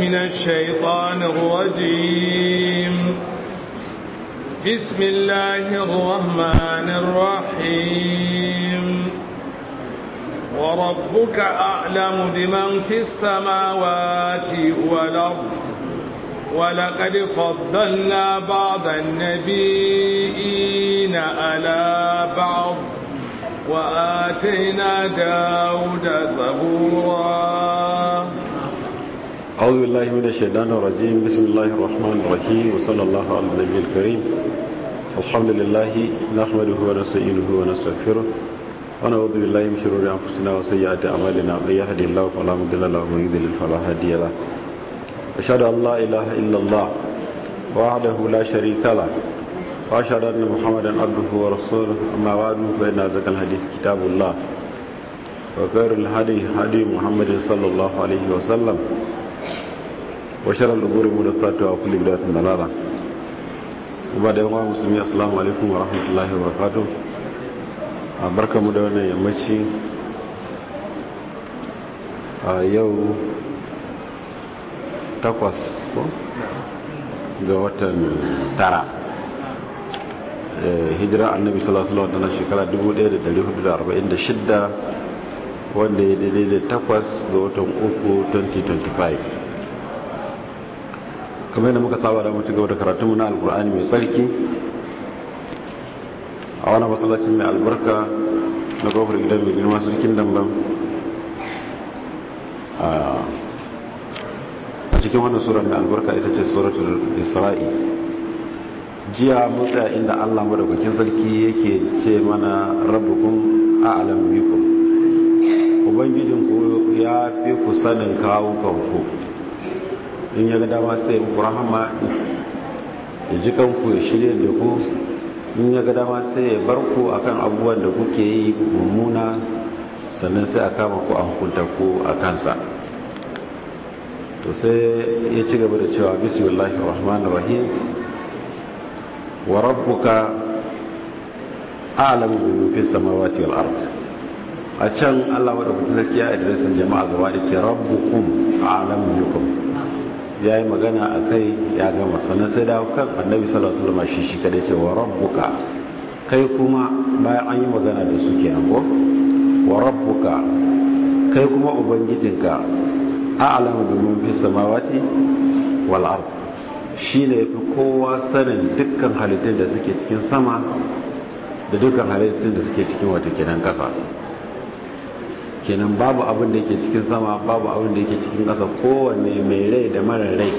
من الشيطان الرجيم بسم الله الرحمن الرحيم وربك أعلم بمن في السماوات والأرض ولقد فضلنا بعض النبيين على بعض وآتينا داود زبورا أعوذ بالله من الشيطان الرجيم بسم الله الرحمن الرحيم وصلى الله على النبي الكريم الحمد لله نحمده ونستعينه ونستغفره ونعوذ بالله من شرور أنفسنا وسيئات أعمالنا من يهدي الله فلا مضل له ومن يضلل فلا هادي له أشهد أن لا إله إلا الله وحده لا شريك له وأشهد أن محمدا عبده ورسوله أما بعد فإن أزكى الحديث كتاب الله وخير الهدي هدي محمد صلى الله عليه وسلم وشر الأمور محدثاتها وكل بدعة ضلالة وبعد يوم مسلمين السلام عليكم ورحمة الله وبركاته barka mu da wannan yammaci a yau takwas ko ga watan tara hijira annabi sallallahu alaihi wasallam shekara 1446 wanda ya daidai da takwas ga watan uku 2025 kamar yadda muka saba da mutu gaba da karatunmu na alkur'ani mai tsarki a wani masallacin mai albarka na kofar gidan mai girma sarkin damban a cikin wannan sura mai albarka ita ce suratul isra'i jiya mutsa inda allah madaukakin sarki yake ce mana rabbukum a'lam bikum ubangijinku ya fi ku sanin kawukanku in ya ga dama sai muku rahama ya ji kanku ya shirya da ku in ya ga dama sai ya bar ku akan abubuwan da kuke yi mummuna sannan sai a kama ku a hukunta ku a kansa to sai ya ci gaba da cewa bismillahir rahmanir rahim wa rabbuka a'lamu bima fis samawati wal ard a can Allah madaukakin sarki ya adresin jama'a gaba da ce rabbukum a'lamu bikum yayi magana akai ya gama sannan sai dawo kan annabi sallallahu alaihi wasallam shi shi kada ce wa rabbuka kai kuma bayan an yi magana da su kenan ko wa rabbuka kai kuma ubangijinka a'lamu biman fi samawati wal ard shine yafi kowa sanin dukkan halittun da suke cikin sama da dukkan halittun da suke cikin wato kenan kasa kenan babu abin da yake cikin sama babu abin da yake cikin kasa kowanne mai rai da mara rai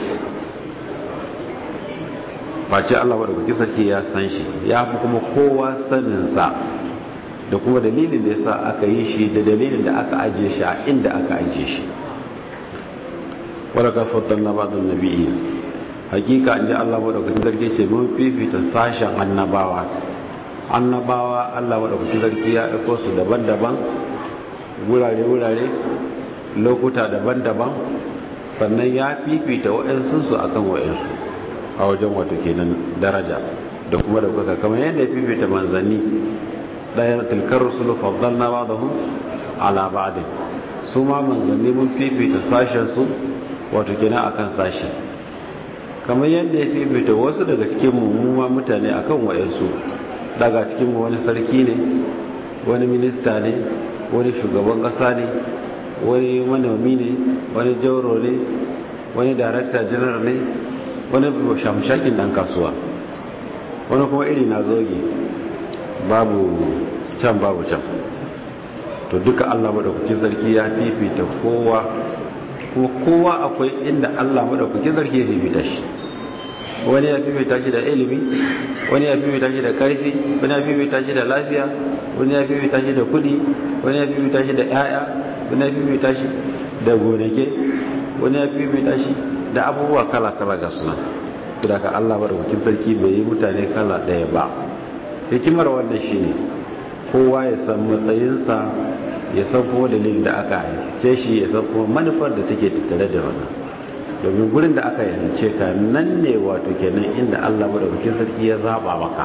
face Allah wadda kuki sarki ya san shi ya fi kuma kowa saninsa da kuma dalilin da ya sa aka yi shi da dalilin da aka ajiye shi a inda aka ajiye shi wadda ka fatan na badon nabi'i hakika an ji Allah wadda kuki sarki ce mun fifita sashen annabawa annabawa Allah wadda kuki sarki ya aiko su daban-daban wurare-wurare lokuta daban-daban sannan ya fifita wa'yansu a kan wa'yansu a wajen wato kenan daraja da kuma da kuka kamar yadda ya fifita manzanni ɗaya tilkar rusulu faddalna ba da hun ala ba'adin su ma manzanni mun fifita sashensu wato kenan akan sashi kamar yadda ya fifita wasu daga cikin mummuma mutane akan wa'yansu daga cikin wani sarki ne wani minista ne wani shugaban kasa ne wani manomi ne wani jauro ne wani darakta janar ne wani shamshakin dan kasuwa wani kuma iri na zoge babu can babu can to duka allah maɗaukakin sarki ya fifita kowa kuma kowa akwai inda allah maɗaukakin sarki ya fifita shi wani ya fifita shi da ilimi wani ya fifita shi da karfi wani ya fifita shi da lafiya wani ya fifita shi da kudi wani ya fifita shi da yaya wani ya fifita shi da gonake wani ya fifita shi da abubuwa kala-kala ga suna da ka Allah madaukakin sarki bai yi mutane kala ɗaya ba hikimar wannan shine kowa ya san matsayinsa ya san kuma dalilin da aka haice shi ya san kuma manufar da take tattare da wannan domin gurin da aka yance ka nan ne wato kenan inda Allah madaukakin sarki ya zaba maka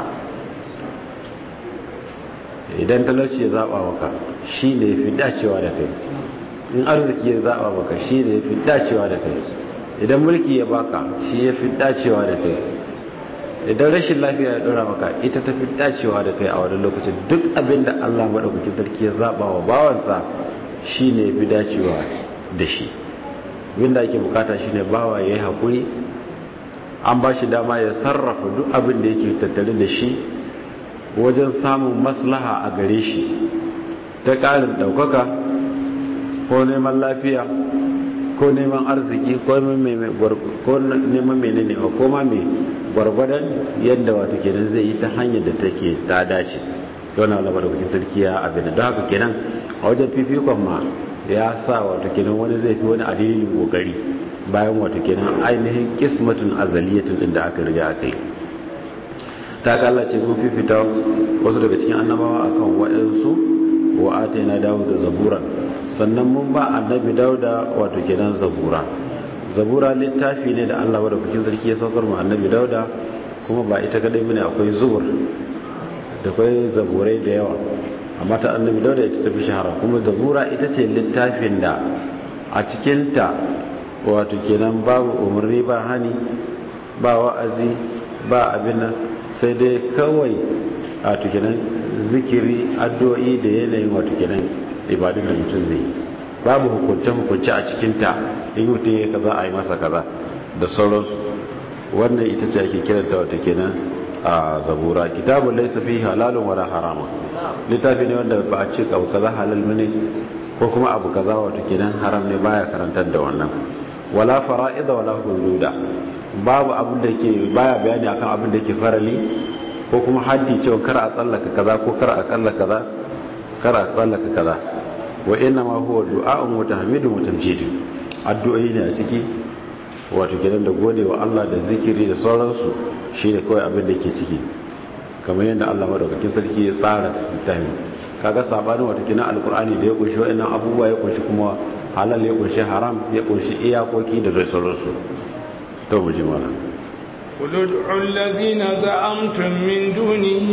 idan talauci ya zaba maka shi ne ya fi dacewa da kai in arziki ya zaba maka shi ne ya fi dacewa da kai idan mulki ya baka shi ya fi dacewa da kai idan rashin lafiya ya dora maka ita ta fi dacewa da kai a wani lokacin duk abin da Allah maɗaukakin sarki ya zaɓa wa bawansa shi ne fi dacewa da shi abinda ake bukata shi ne bawa ya yi haƙuri an ba shi dama ya sarrafa duk abin da yake tattare da shi wajen samun maslaha a gare shi ta ƙarin ɗaukaka ko neman lafiya ko neman arziki ko neman menene ko ma mai gwargwadon yadda wato kenan zai yi ta hanyar da take ta dace don Allah madaukakin sarki ya abin don haka kenan a wajen fifikon ma ya sa wato kenan wani zai fi wani adilin kokari bayan wato kenan ainihin kismatun azaliyatun din da aka riga aka yi ta ka Allah ce mun fifita wasu daga cikin annabawa akan waɗansu wa atayna dawo da zabura sannan mun ba annabi dauda wato kenan zabura zabura littafi ne da Allah wadda kukin sarki ya saukar mu annabi dauda kuma ba ita kadai bane akwai zubur da akwai zaburai da yawa amma ta annabi dauda ita tafi shahara kuma zabura ita ce littafin da a cikinta wato kenan babu umarni ba hani ba wa'azi ba abin nan sai dai kawai wato kenan zikiri addu'o'i da yanayin wato kenan ibadun da mutum zai yi babu hukunce-hukunce a cikinta in mutum ya kaza a yi masa kaza da sauransu wannan ita ce ake kiranta wata kenan a zabura kitabun laisa fi halalun wala harama littafi ne wanda ba a ce abu kaza halal ne ko kuma abu kaza wata kenan haram ne baya karantar da wannan wala fara'ida wala hududa babu abin da ke baya bayani akan abin da ke farali ko kuma haddi cewa kar a tsallaka kaza ko kar a kalla kaza kar a tsallaka kaza wa inna ma huwa du'a'un wa tahmidun wa tamjidun addu'o'i ne a ciki wato kenan da gode wa Allah da zikiri da sauransu shine kawai abin da ke ciki kamar yadda Allah madaukakin sarki ya tsara littafin kaga sabanin wato kenan alqur'ani da ya kunshi wa'annan abubuwa ya kunshi kuma halal ya kunshi haram ya kunshi iyakoki da zai sauransu to mu ji mana قل ادعوا الذين زعمتم من دونه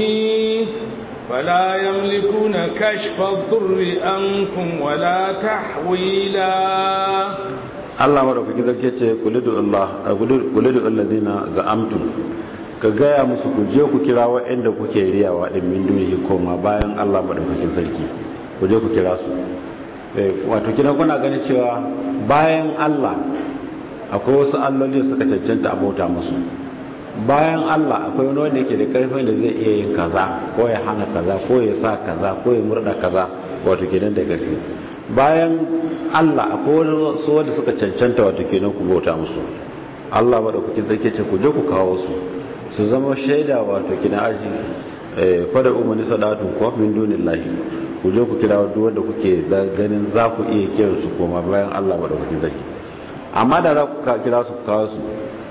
فلا يملكون كشف الضر عنكم ولا تحويلا Allah madaukaki zarke ce kulidu Allah kulidu alladhina za'amtum ka gaya musu ku je ku kira waɗanda kuke riyawa din min dunihi koma bayan Allah madaukakin sarki ku je ku kira su wato kina kuna ganin cewa bayan Allah akwai wasu alloli da suka cancanta a bauta musu bayan Allah akwai wani wanda yake da karfin da zai iya yin kaza ko ya hana kaza ko ya sa kaza ko ya murda kaza wato kenan da karfi bayan Allah akwai wani su wanda suka cancanta wato kenan ku bauta musu Allah ba da kuke zake ce ku je ku kawo su su zama shaida wato kenan aji eh fada umani sadatu ko min dunillahi ku je ku kira duk wanda kuke ganin za ku iya kiran su koma bayan Allah ba da kuke zake amma da za ku kira su kawo su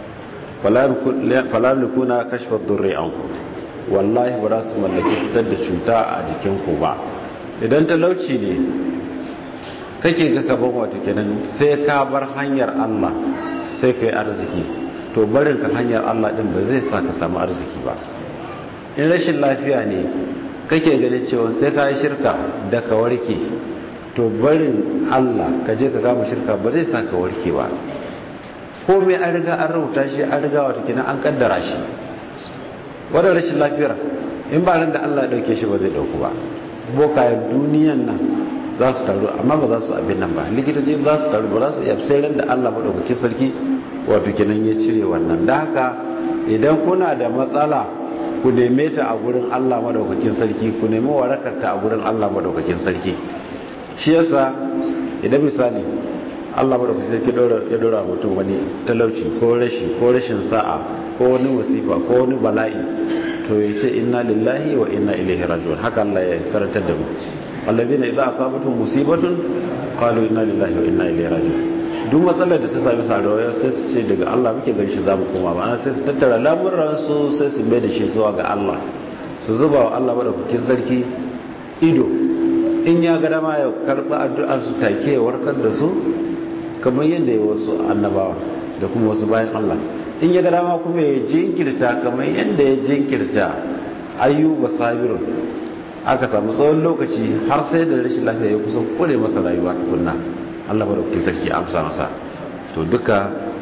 falam kuna kashfa durri anku wallahi ba za su mallaki fitar da cuta a jikinku ba idan talauci ne kake ga gaban wato kenan sai ka bar hanyar Allah sai ka yi arziki to barin ka hanyar Allah din ba zai sa ka samu arziki ba in rashin lafiya ne kake ganin cewa sai ka yi shirka da ka warke to barin Allah ka je ka gama shirka ba zai sa ka warke ba komai an riga an rubuta shi an riga wata kina an kaddara shi wadda rashin lafiyar in ba da Allah ya dauke shi ba zai dauku ba bokayen duniyan nan za su taru amma ba za su abin nan ba likitoci za su taru ba za su iya sai ran da Allah madaukakin sarki wato kenan ya cire wannan da haka idan kuna da matsala ku neme ta a gurin Allah madaukakin sarki ku nemi warakar ta a gurin Allah madaukakin sarki shi yasa idan misali Allah madaukakin sarki ya dora mutum wani talauci ko rashi ko rashin sa'a ko wani wasifa ko wani bala'i to ya ce inna lillahi wa inna ilaihi raji'un haka Allah ya karantar da mu alladhina idza asabatuhum musibatun qalu inna lillahi wa inna ilaihi raji'un duk matsalar da ta sami sarawa sai su ce daga Allah muke gani shi zamu koma ba sai su tattara lamuran su sai su mai da shi zuwa ga Allah su zuba wa Allah madaukakin sarki ido in ya ga dama ya karba addu'ar su take warkar da su kamar yadda ya wasu annabawa da kuma wasu bayan Allah in ya ga dama kuma ya jinkirta kamar yadda ya jinkirta ayyuba sabirun aka samu tsawon lokaci har sai da rashin lafiya ya kusan kure masa rayuwa tukunna Allah ba da kuke sarki amsa masa to duka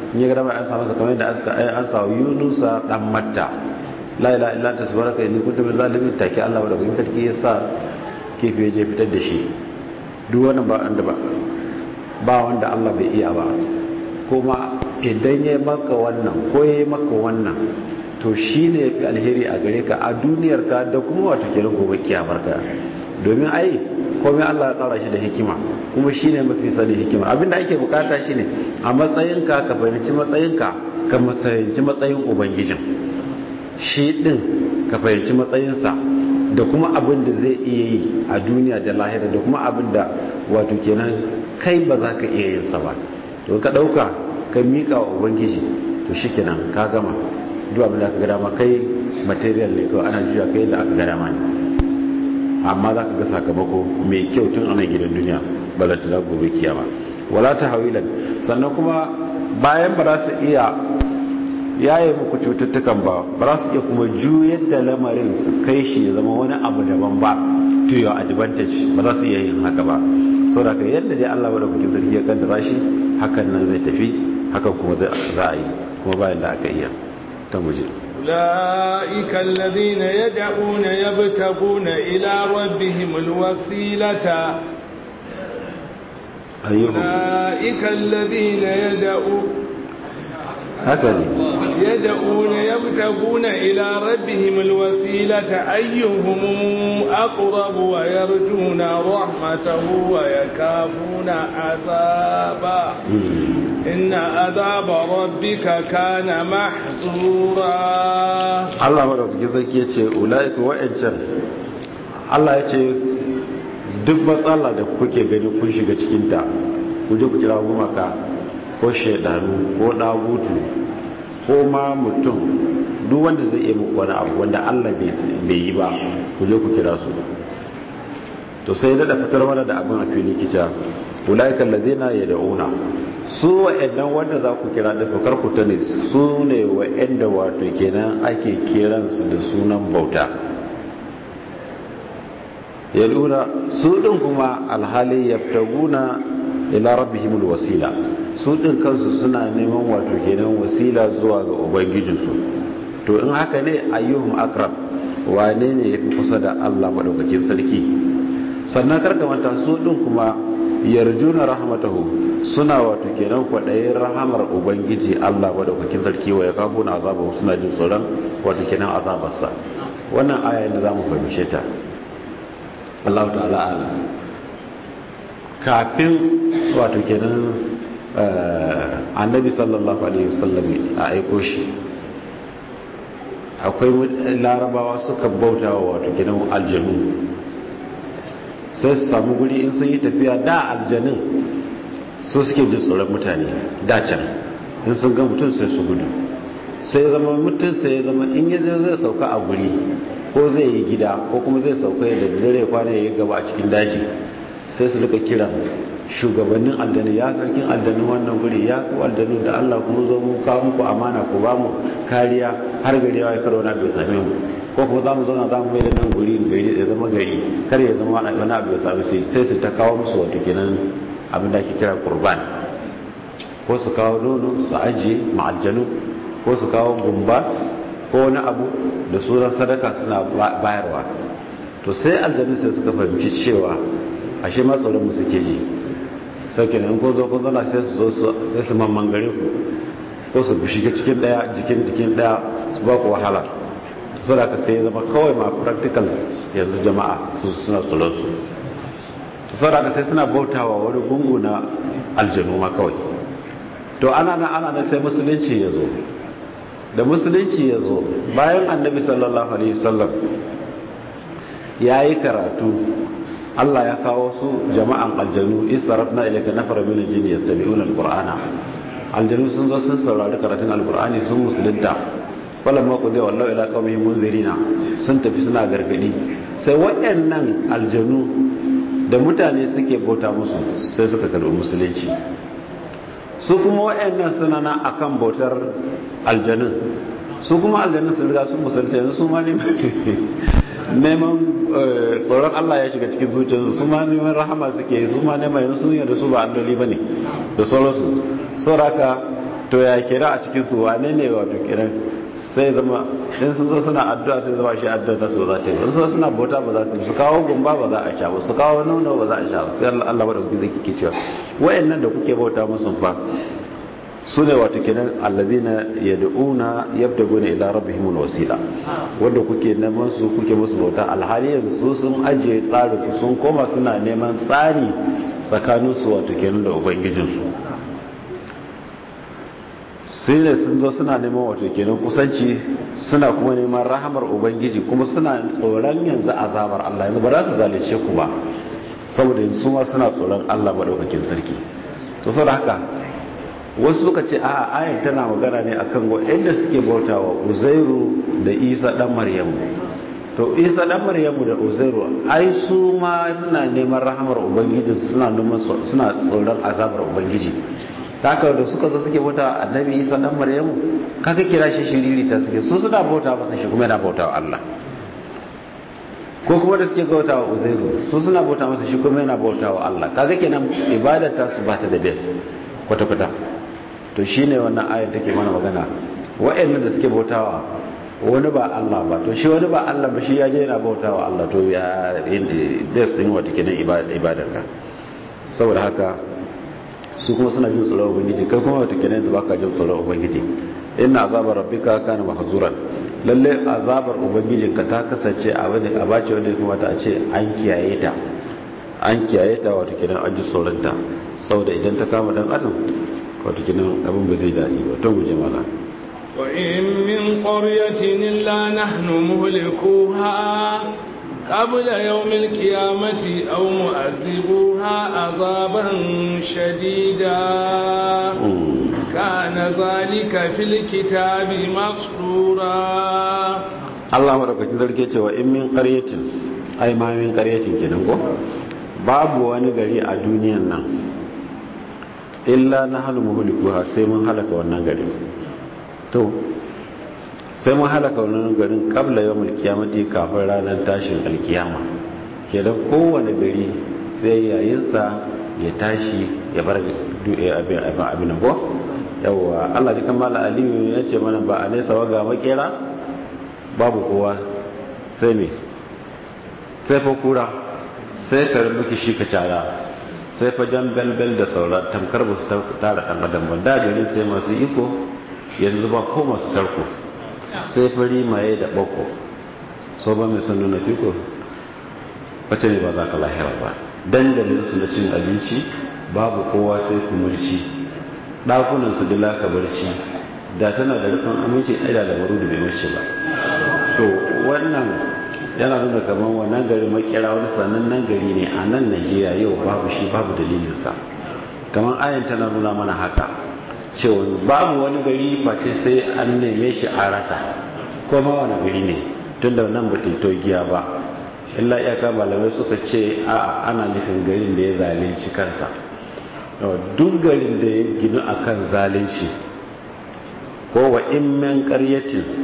in ya ga dama an sa masa kamar yadda an sa yunusa dan matta la ilaha illa anta subhanaka inni kuntu minaz zalimin take Allah da kuma sarki ya sa kifi ya je fitar da shi duk wannan ba wanda ba ba wanda Allah bai iya ba kuma idan ya maka wannan ko ya maka wannan to shi ne ya fi alheri a gare ka a duniyar ka da kuma wata kenan gobe kiyamar ka domin ai komai Allah ya tsara shi da hikima kuma shi ne mafi sani hikima abinda ake bukata shi ne a matsayinka ka fahimci matsayinka ka fahimci matsayin ubangijin shi din ka fahimci matsayinsa da kuma abin da zai iya yi a duniya da lahira da kuma abin da wato kenan kai ba za ka iya yin sa ba to ka dauka ka mika wa ubangiji to shikenan ka gama duk abin da aka gada ma kai material ne kawai ana juya kai da aka gada ma ne amma za ka ga sakamako mai kyau tun ana gidan duniya balanta za gobe kiyama wala ta hawilan sannan kuma bayan ba za su iya yaye muku cututtukan ba ba za su iya kuma juyar da lamarin su kai shi ya zama wani abu daban ba to your advantage ba za su iya yin haka ba sau da ka yadda dai allah wadda kuke zargi ya kaddara shi hakan nan zai tafi hakan kuma za a yi kuma bayan da aka iya ta muje أولئك الذين يدعون يبتغون إلى ربهم الوسيلة أيهم أولئك الذين يدعون هكذا يدعون يبتغون إلى ربهم الوسيلة أيهم أقرب ويرجون رحمته ويكافون عذابه إن عذاب ربك كان محظورا Allah madaukaki zaki ya ce ula'iku wa'ancan Allah ya ce duk matsala da kuke gani kun shiga cikinta ku je ku kira gumaka ko shaidanu ko dagutu ko ma mutum duk wanda zai iya muku wani abu wanda Allah bai yi ba ku je ku kira su to sai da fitar mana da abin a fili kica ula'ikan ladina yad'una su wa'annan wanda za ku kira da fakar ku ta ne su ne wa'anda wato kenan ake kiransu da sunan bauta ya lura su ɗin kuma alhali ya fitaguna ila rabbihimul wasila su ɗin kansu suna neman wato kenan wasila zuwa ga ubangijinsu to in haka ne ayyuhum akrab wane ne ya fi kusa da allah maɗaukakin sarki sannan karkamanta su ɗin kuma yarjuna rahmatahu suna wato kenan kwaɗayin rahamar ubangiji Allah madaukakin sarki wa ya kafo na azaba suna jin tsoron wato kenan azabarsa wannan aya da za mu fahimce ta Allah ta'ala ala kafin wato kenan annabi sallallahu alaihi wasallam a aiko shi akwai larabawa suka bauta wa wato kenan aljanu sai su samu guri in sun yi tafiya da aljanin su suke jin tsoron mutane dacan in sun ga mutum sai su gudu sai zama mutum sai zama in yi zai sauka a guri ko zai yi gida ko kuma zai sauka ya da dare kwana ya yi gaba a cikin daji sai su rika kira shugabannin aljanu ya sarkin aljanun wannan guri ya ku aljanu da allah kuma zo mu kawo muku amana ku ba mu kariya har gari ya karo na bai same mu ko kuma za mu zauna za mu mai da nan guri gari ya zama gari kar ya zama wani abu ya sami sai sai su ta kawo musu wato kenan abin da ake kira kurban ko su kawo nono su ajiye ma'aljanu ko su kawo gumba ko wani abu da sunan sadaka suna bayarwa to sai aljanu sai suka fahimci cewa ashe ma tsoron mu suke ji sauke ne in ko zo kun zana sai su zo su sai su mamman gare ku ko su shiga cikin daya jikin jikin daya su ba ku wahala so da ka sai zama kawai ma practical yanzu jama'a su suna tsoron su so da ka sai suna bautawa wani gungu na aljanu ma kawai to ana nan ana nan sai musulunci ya zo da musulunci ya zo bayan annabi sallallahu alaihi wasallam ya yi karatu Allah ya kawo su jama'an aljanu isarafna ilayka nafara min aljin yastami'una alqur'ana aljanu sun zo sun saurari karatun alqur'ani sun musulunta wala ma qudi wallahu ila qaumi munzirina sun tafi suna gargadi sai waɗannan aljanu da mutane suke bauta musu sai suka karbi musulunci su kuma waɗannan suna na akan bautar aljanun su kuma aljanun sun riga sun musulunta yanzu su ma ne neman tsoron Allah ya shiga cikin zuciyarsu su ma neman rahama suke su ma neman yanzu sun yadda su ba alloli ba ne da sauransu sauraka to ya kira a cikin su wane ne wato kiran sai zama in sun zo suna addu'a sai zama shi addu'a ta so za ta yi wasu so suna bauta ba za su su kawo gumba ba za a sha ba su kawo nono ba za a sha ba sai Allah ba da kuke zai kike cewa wayannan da kuke bauta musu fa su ne wato kenan allazina yad'una yabtaguna ila rabbihim alwasila wanda kuke neman su kuke musu bauta alhali yanzu su sun ajiye tsari ku sun koma suna neman tsari tsakanin su wato kenan da ubangijin su sai ne sun zo suna neman wato kenan kusanci suna kuma neman rahamar ubangiji kuma suna tsoron yanzu azabar Allah yanzu ba za su zalunce ku ba saboda yanzu ma suna tsoron Allah madaukakin sarki to saboda haka wasu suka ce a ayar tana magana ne akan waɗanda suke bautawa uzairu da isa dan maryamu to isa dan maryamu da uzairu ai su ma suna neman rahamar ubangiji suna neman suna tsoron azabar ubangiji haka da suka zo suke bauta annabi isa dan maryamu kaga kira shi shiriri ta suke su suna bauta masa shi kuma yana bauta wa Allah ko kuma da suke bauta wa uzairu su suna bauta masa shi kuma yana bauta wa Allah kaga kenan ibadar ta su bata da bes kwata kwata to shine wannan ayar take mana magana wa'annan da suke bautawa wani ba Allah ba to shi wani ba Allah ba shi ya je yana bautawa Allah to ya bes din wata kenan ibadar ka saboda haka su kuma suna jin tsoron ubangiji kai kuma wata kenan da baka jin tsoron ubangiji inna azabar rabbika kana mahzuran lalle azabar ubangijin ka ta kasance a wani a bace wanda kuma ta ce an kiyaye ta an kiyaye ta wata kenan an ji tsoron ta saboda idan ta kama dan adam wata kenan abin ba zai dadi ba to guje mala wa in min qaryatin illa nahnu muhlikuha قبل يوم القيامة أو مؤذبوها عذابا شديدا كان ذلك في الكتاب مسطورا الله مرحبا ذلك وإن من قرية أي ما من قرية كننكو babu wani gari a duniyan nan illa na hannu muhulikuwa sai mun halaka wannan gari to sai mun halaka wannan garin kabla yawon alkiyamati kafin ranar tashin alkiyama kenan kowane gari sai yayinsa ya tashi ya bar abin ko yawwa allah jikan mala aliyu ya ce mana ba a nesa waga makera babu kowa sai me sai fa kura sai ka rubuki shi ka cara sai fa jan belbel da saura tamkar ba su tara ɗan adam ba da garin sai masu iko yanzu ba ko masu tarko sai fari maye da bako so ba mai sannu na fiko wace ne ba za ka lahira ba dandalin su na cin abinci babu kowa sai kumurci ɗakunan su dila ka barci da tana da rufin aminci ɗaya da maru da bai mace ba to wannan yana nuna kamar wannan gari makera wani sanannen gari ne a nan najeriya yau babu shi babu dalilinsa kamar ayan tana nuna mana haka cewa babu wani gari face sai an neme shi a rasa ko ma wani gari ne tun da nan bata to giya ba illa iyaka malamai suka ce a ana nufin garin da ya zalunci kansa duk garin da ya ginu akan zalunci ko wa in min qaryatin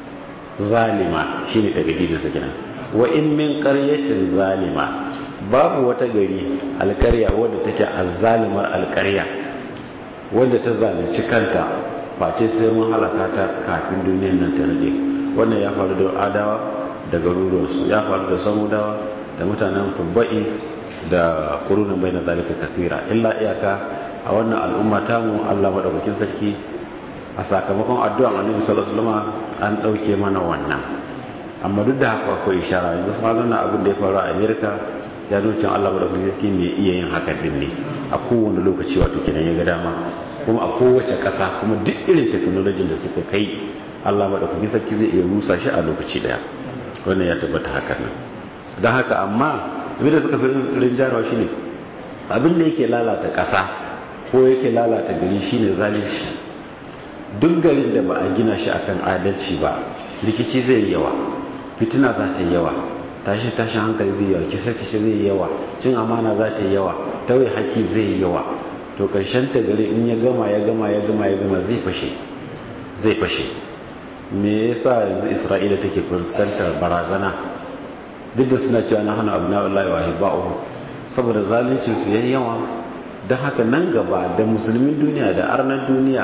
zalima shine tagadidin sa kenan wa in min qaryatin zalima babu wata gari alƙarya wadda take azzalimar alƙarya wanda ta zalunci kanta face sai mun halaka ta kafin duniyar nan ta rade wannan ya faru da adawa da garuruwansu ya faru da samudawa da mutanen tubba'i da kurunan bai na zalika kafira illa iyaka a wannan al'umma tamu allah maɗaukakin sarki a sakamakon addu'an annabi sallallahu alaihi wasallam an ɗauke mana wannan amma duk da haka akwai ishara yanzu faruwa na abin da ya faru a america ya nuna cewa allah maɗaukakin sarki mai iya yin haka din ne a kowane lokaci wato kenan ya ga dama kuma a kowace ƙasa kuma duk irin teknolojin da suka kai Allah maɗaukakin sarki zai iya rusa shi a lokaci ɗaya wannan ya tabbata hakan nan don haka amma abin da suka fi rinjarawa shi ne abin da yake lalata ƙasa ko yake lalata gari shi ne zalunci duk garin da ba a gina shi akan adalci ba rikici zai yi yawa fitina za ta yi yawa tashi tashin hankali zai yawa kisa kisa zai yi yawa cin amana za ta yi yawa tauye haƙƙi zai yi yawa to karshen ta gari in ya gama ya gama ya gama ya gama zai fashe zai fashe me yasa yanzu isra'ila take fuskantar barazana duk da suna cewa na hana abu na wallahi wa hibba'u saboda zaluncin su yayi yawa don haka nan gaba da musulmin duniya da arnan duniya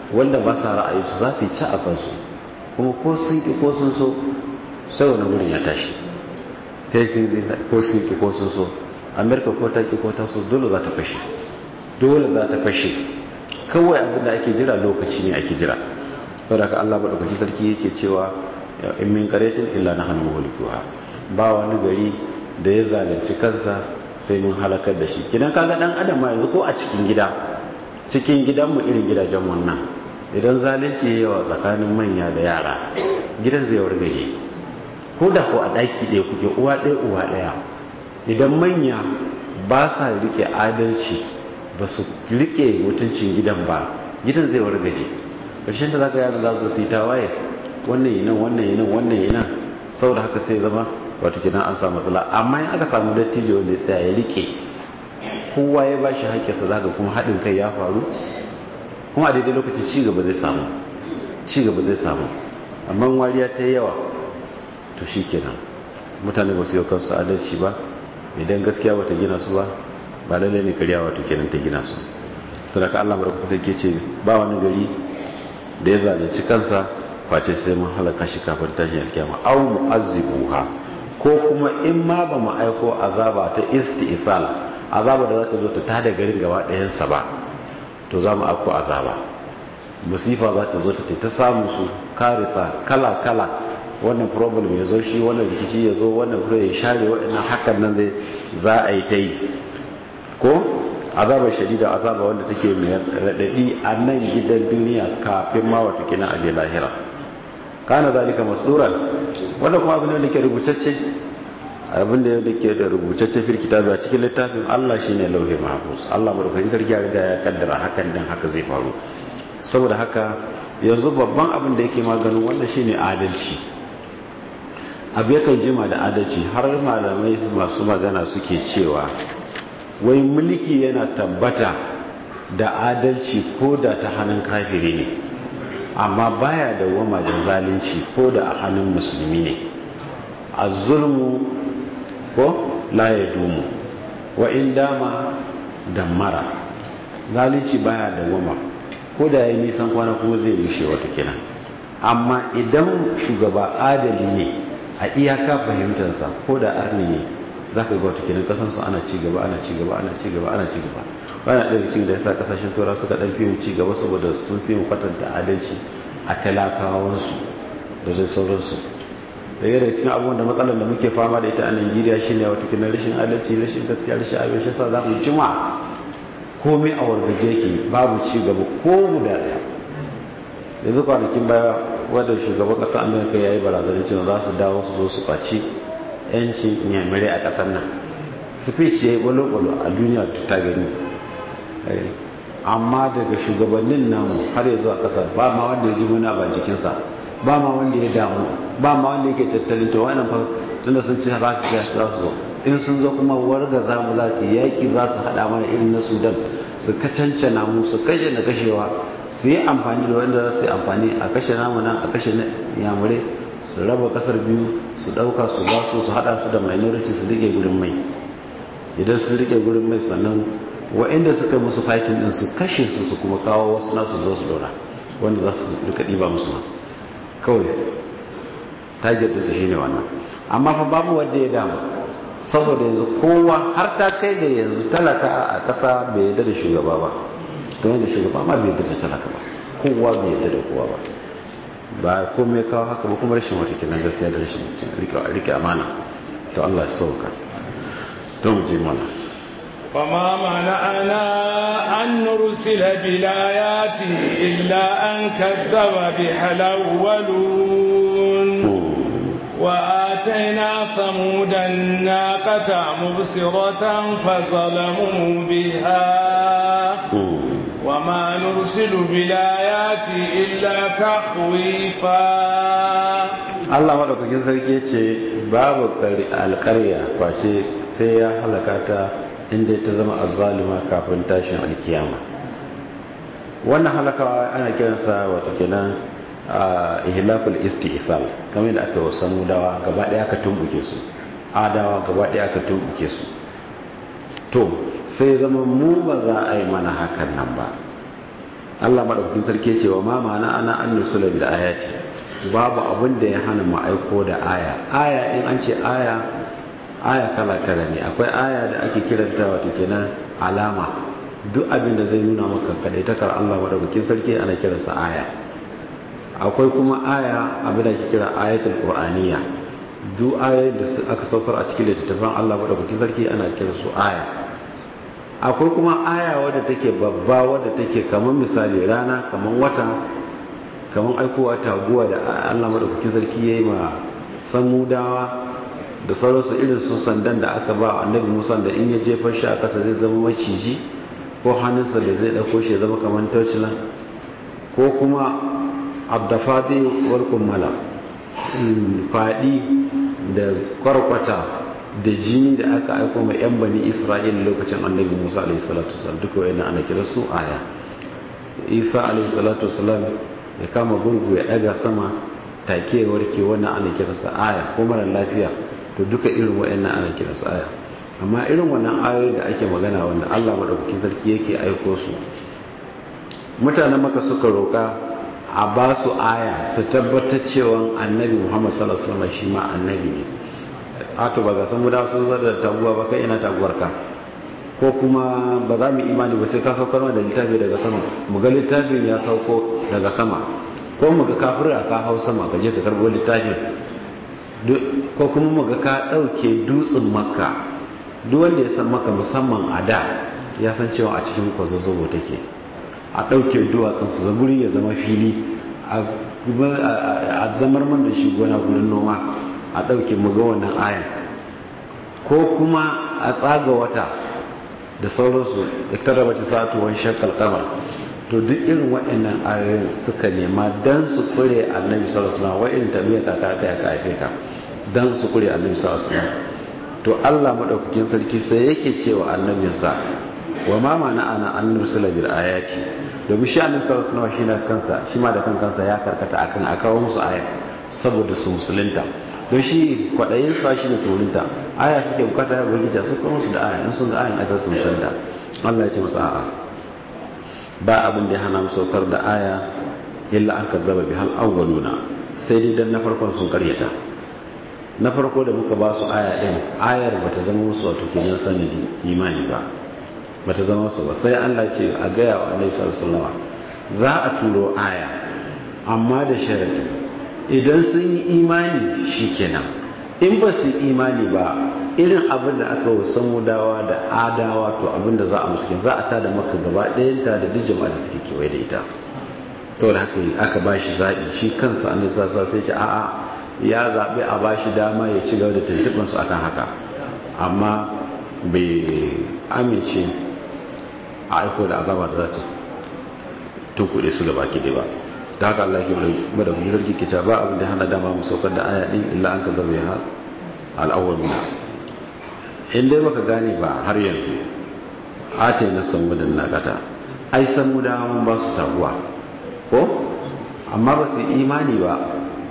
wanda ba sa ra'ayi su za su yi ci a kansu kuma ko sun ki ko sun so sai wani wurin ya tashi ta yi ko sun ki ko sun so amerika ko ta ki ko ta so dole za ta fashe dole za ta fashe kawai abin da ake jira lokaci ne ake jira saboda ka Allah madaukakin sarki yake cewa in min qaretin illa nahnu mulkuha ba wani gari da ya zalunci kansa sai mun halakar da shi kidan kaga dan adam ma yanzu ko a cikin gida cikin gidan mu irin gidajen wannan idan zalunci yawa tsakanin manya da yara gidan zai wargaje ko da ko a daki ɗaya kuke uwa ɗaya uwa ɗaya idan manya ba sa rike adalci ba su rike mutuncin gidan ba gidan zai wargaje ƙarshen da za ka yada za su yi tawaye wannan yi nan wannan yi nan wannan yi nan sau da haka sai zama wato kidan an samu matsala amma in aka samu dattijo wanda ya tsaya ya rike kowa ya ba shi haƙƙinsa za ka kuma haɗin kai ya faru kuma a daidai lokacin cigaba zai samu cigaba zai samu amma wariya ta yi yawa to shi kenan mutane ba su yi kansu adalci ba idan gaskiya wata gina su ba ba lallai ne karya wato kenan ta gina su to da ka Allah barka take ce ba wani gari da ya zalunci kansa face sai mun halaka shi kafin tashin alkiyama aw mu'azzibuha ko kuma in ma ba mu aiko azaba ta isti'sal azaba da za ta zo ta tada garin gaba ɗayan sa ba to za mu aiko azaba musifa za ta zo ta ta samu su karifa kala kala wannan problem ya zo shi wannan rikici ya zo wannan kure ya share waɗannan hakan nan zai za a yi ta yi ko azabar shadida azaba wanda take mai raɗaɗi a nan gidan duniya kafin ma wata kina aje lahira kana zalika masduran wanda kuma abin da ke rubutacce abin da yake da rubutacce fil kitabi a cikin littafin Allah shine lauhi mahfuz Allah madaukakin sarki ya riga ya kaddara hakan din haka zai faru saboda haka yanzu babban abin da yake maganin wannan shine adalci abu yakan jima da adalci har malamai masu magana suke cewa wai mulki yana tabbata da adalci ko da ta hannun kafiri ne amma baya da wama da zalunci ko da a hannun musulmi ne a zulmu ko la ya dumu wa in dama da mara zalunci baya da wama ko da ya nisan kwana kuma zai rushe wata kenan amma idan shugaba adali ne a iyaka fahimtarsa ko da arni ne za ka ga wata kenan kasansu ana ci gaba ana ci gaba ana ci gaba ana ci gaba bana ɗaya cikin da yasa kasashen tura suka ɗan fi ci gaba saboda sun fi kwatanta adalci a talakawansu da zai sauransu da yadda cikin abubuwan da matsalar da muke fama da ita a najeriya shine wata kina rashin adalci rashin gaskiya rashin abin shi sa za mu jima komai a wargaje ke babu ci gaba ko guda ɗaya yanzu kwanakin baya wadda shugaban ƙasar amurka ya yi barazanar cewa za su dawo su zo su kwaci yancin yamirai a ƙasar nan speech ya yi balo-balo a duniya ta gani amma daga shugabannin namu har ya zuwa ƙasar ba ma wanda ya ji muna ba jikinsa ba ma wanda ya damu ba ma wanda yake tattalin to wannan fa tunda sun ci ba su ya za su zo in sun zo kuma warga za mu za su yaƙi za su haɗa mana irin na sudan su kacancana mu su kashe na kashewa su yi amfani da wanda za su yi amfani a kashe namu nan a kashe yamure su raba kasar biyu su ɗauka su ba su su haɗa su da minority su rike gurin mai idan sun rike gurin mai sannan wa'inda suka musu fighting din su kashe su su kuma kawo wasu nasu zo su dora wanda za su rika ɗiba musu ma kawai target ɗinsu shine wannan amma fa babu wanda ya damu saboda yanzu kowa har ta kai da yanzu talaka a ƙasa bai yadda da shugaba ba don yadda shugaba ma bai yadda da talaka ba kowa bai yadda da kowa ba ba komai kawo haka ba kuma rashin wata kenan gaskiya da rashin rike amana to Allah ya sauka to mu je mana وما منعنا أن نرسل بالآيات إلا أن كذب بها الأولون وآتينا ثمود الناقة مبصرة فظلموا بها وما نرسل بالآيات إلا تخويفا Allah maɗaukakin sarki ce babu alƙarya kwace sai ya halaka ta inda ta zama azzalima kafin tashin alkiyama wannan halakawa ana kiransa wata kenan ihlakul isti'sal kamar da aka wasu mudawa gaba ɗaya aka tumbuke su adawa gaba ɗaya aka tumbuke su to sai zama mu ba za a yi mana hakan nan ba Allah madaukakin sarki ce wa ma ma'ana ana an nusula bil ayati babu abin da ya hana mu aiko da aya aya in an ce aya aya kala kala ne akwai aya da ake kiranta wato kenan alama duk abin da zai nuna maka kadaitakar Allah madaukakin sarki ana kiransa aya akwai kuma aya abin da ake kira ayatul qur'aniyya duk ayoyin da aka saukar a cikin littattafan Allah madaukakin sarki ana kiransu aya akwai kuma aya wadda take babba wadda take kamar misali rana kamar wata kamar aikowa taguwa da Allah madaukakin sarki yayi ma samudawa da sauransu irin su sandan da aka ba annabi Musa da in ya jefar shi a kasa zai zama maciji ko hannunsa da zai dauko shi ya zama kamar taucilan ko kuma abdafadi wal kummala fadi da kwarkwata da jini da aka aiko mai yan bani isra'ila lokacin annabi musa alaihi salatu wasallam duka wayannan ana kira su aya isa alaihi salatu wasallam ya kama gurgu ya daga sama take warke wannan ana kira sa aya ko mara lafiya to duka irin wayannan ana kira su aya amma irin wannan ayoyi da ake magana wanda Allah madaukakin sarki yake aiko su mutanen maka suka roka a ba su aya su tabbatar cewa annabi Muhammad sallallahu alaihi wasallam shi ma annabi ne ato ba ga san mu da sun zar da taguwa ba kai ina taguwar ka ko kuma ba za mu imani ba sai ka saukar da littafi daga sama mu ga littafin ya sauko daga sama ko mu ga kafira ka hau sama ka je ka karbo littafin ko kuma mu ga ka dauke dutsen makka duk wanda ya san maka musamman a da ya san cewa a cikin kwazazzobo take a dauke duwatsun su zaburi ya zama fili a zamar man da shi gona gurin noma a ɗauke muga wannan ayan ko kuma a tsaga wata da sauransu iktaraba ta satuwan shakkal kamar to duk irin waɗannan ayoyin suka nema dan su kure annabi sallallahu alaihi wasallam wa'in tabiya ta ta ya kafe ka dan su kure annabi sallallahu alaihi wasallam to Allah madaukakin sarki sai yake cewa annabinsa wa ma mana ana an nursila bil ayati domin shi annabi sallallahu alaihi wasallam shi na kansa shi ma da kan kansa ya karkata akan akawo musu aya saboda su musulunta don shi kwaɗayin sa shi da saurinta aya suke bukata ya ubangiji su kuma su da aya in sun ga ayan ajar su musulunta Allah ya ce musu a'a ba abin da ya hana mu saukar da aya illa an kazzaba bi hal awwaluna sai dai dan na farkon sun karyata na farko da muka ba su aya din ayar bata zama musu wato kenan sanadi imani ba bata zama musu ba sai Allah ce a gaya wa Annabi sallallahu alaihi wasallam za a turo aya amma da sharadi idan sun yi imani shi kenan in ba su imani ba irin abin da aka wasan mudawa da adawa to abin da za a muskin za a ta da maka gaba ɗayanta da duk jama'a da suke kewaye da ita to da haka aka ba shi zaɓi shi kansa an nisa sa sai ce a'a ya zaɓi a ba shi dama ya ci gaba da tuntuɓinsu a kan haka amma bai amince a aiko da azaba da za ta tunkuɗe su gaba ki ba da haka Allah ke bada kuma zargi ke ba abin da hana dama mu saukar da aya din illa an ka zama ya al'awwaluna in dai baka gane ba har yanzu ate na san mudan nakata ai san mu da mun ba su taguwa ko amma ba su imani ba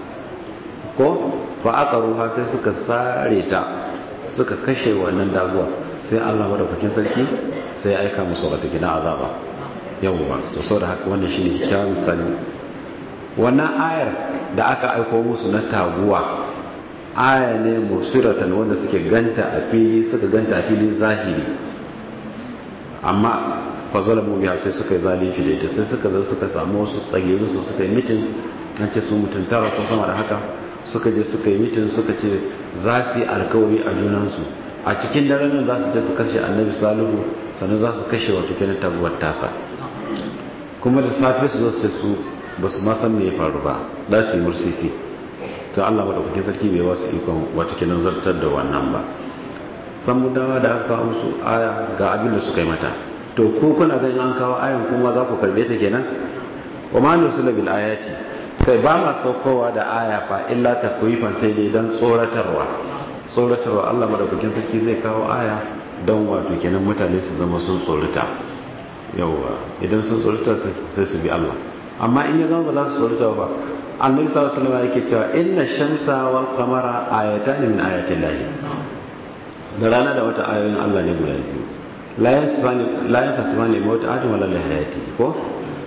ko fa aka ruha sai suka sare ta suka kashe wannan daguwa sai Allah madaukakin sarki sai ya aika musu wata gina azaba yawwa to saboda haka wannan shine kyakkyawan misali wannan ayar da aka aiko musu na taguwa aya ne musiratan wanda suke ganta a fili suka ganta a fili zahiri amma fazalamu biya sai suka yi zalunci da ita sai suka zo suka samu wasu tsagiru su suka yi mitin an ce su mutum tara ko sama da haka suka je suka yi mitin suka ce za su yi alkawari a junansu a cikin daren nan za su je su kashe annabi salihu sannan za su kashe wato kenan taguwar tasa kuma da safe su zo su su ba su ma san me ya faru ba za su yi mursisi to Allah madaukakin sarki bai wasu ikon wato kenan zartar da wannan ba san mu dawa da aka kawo musu aya ga abin da suka yi mata to ko kuna ganin an kawo ayan kuma za ku karbe ta kenan wa ma nusila bil ayati kai ba ma saukowa da aya fa illa takwifan sai dai dan tsoratarwa tsoratarwa Allah madaukakin sarki zai kawo aya don wato kenan mutane su zama sun tsorata yauwa idan sun tsorata sai su bi Allah amma in ya zama ba za su tsorata ba annabi sallallahu alaihi wasallam yake cewa inna shamsa wal qamara ayatan min ayatin lahi da rana da wata ayoyin Allah ne guda biyu la yasfani la yasfani mawt adam wala hayati ko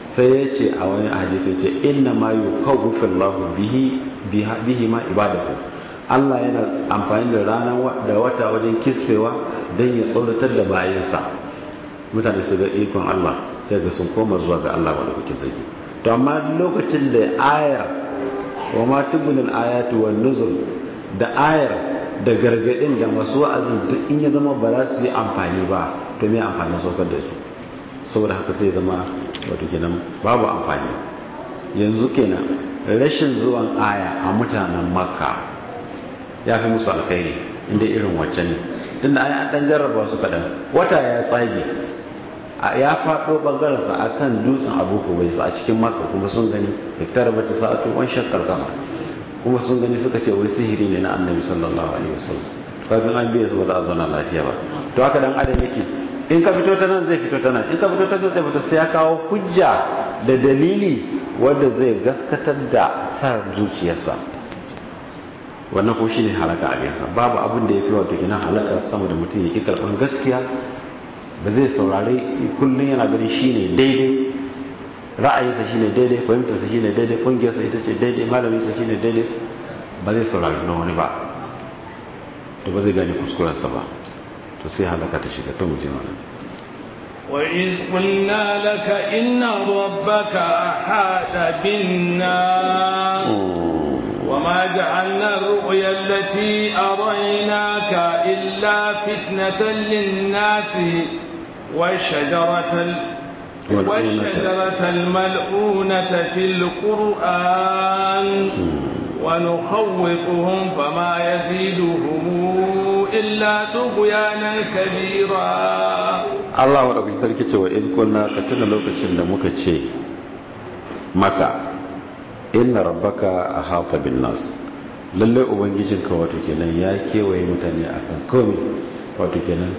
sai ya ce a wani hadisi ce inna ma yukawwifu Allahu bihi bihi ma ibadahu Allah yana amfani da ranar da wata wajen kissewa don ya tsoratar da bayansa mutane su ga ikon Allah sai ga sun koma zuwa ga Allah wadda kuke zaki to amma lokacin da ayar wa ma tubunil ayatu wan nuzul da ayar da gargadin da masu wa'azin duk in ya zama ba za su yi amfani ba to me amfani saukar da su saboda haka sai zama wato kenan babu amfani yanzu kenan rashin zuwan aya a mutanen makka ya fi musu alkhairi inda irin wacce ne tun da an dan jarraba su kaɗan wata ya tsage ya faɗo ɓangarensa a kan dutsen abu bai a cikin maka kuma sun gani hektar bata sa'atu wan shakkar kama kuma sun gani suka ce wai sihiri ne na annabi sallallahu alaihi wasallam kafin an biya su ba za a zauna lafiya ba to haka dan adam yake in ka fito ta nan zai fito ta nan in ka fito ta nan zai fito sai ya kawo hujja da dalili wanda zai gaskatar da sa zuciyarsa wannan ko shi ne halaka a yansa babu abin da ya fi wata gina halaka sama da mutum ya ki karɓar gaskiya ba zai saurari kullum yana ganin shi ne daidai ra'ayinsa shi ne daidai fahimtarsa shi ne daidai ƙungiyarsa ita ce daidai malaminsa shi ne daidai ba zai saurari na wani ba to ba zai gane kuskurarsa ba to sai halaka ta shiga ta muje mana وإذ قلنا لك إن ربك أحاط بالناس وما جعلنا الرؤيا التي أريناك إلا فتنة للناس والشجرة والشجرة الملعونة في القرآن ونخوفهم فما يزيدهم إلا طغيانا كبيرا Allah wa ɗauki tarki cewa izkulna ka tuna lokacin da muka ce maka inna rabbaka a hafa bin nas lallai ubangijinka wato kenan ya kewaye mutane akan komai wato kenan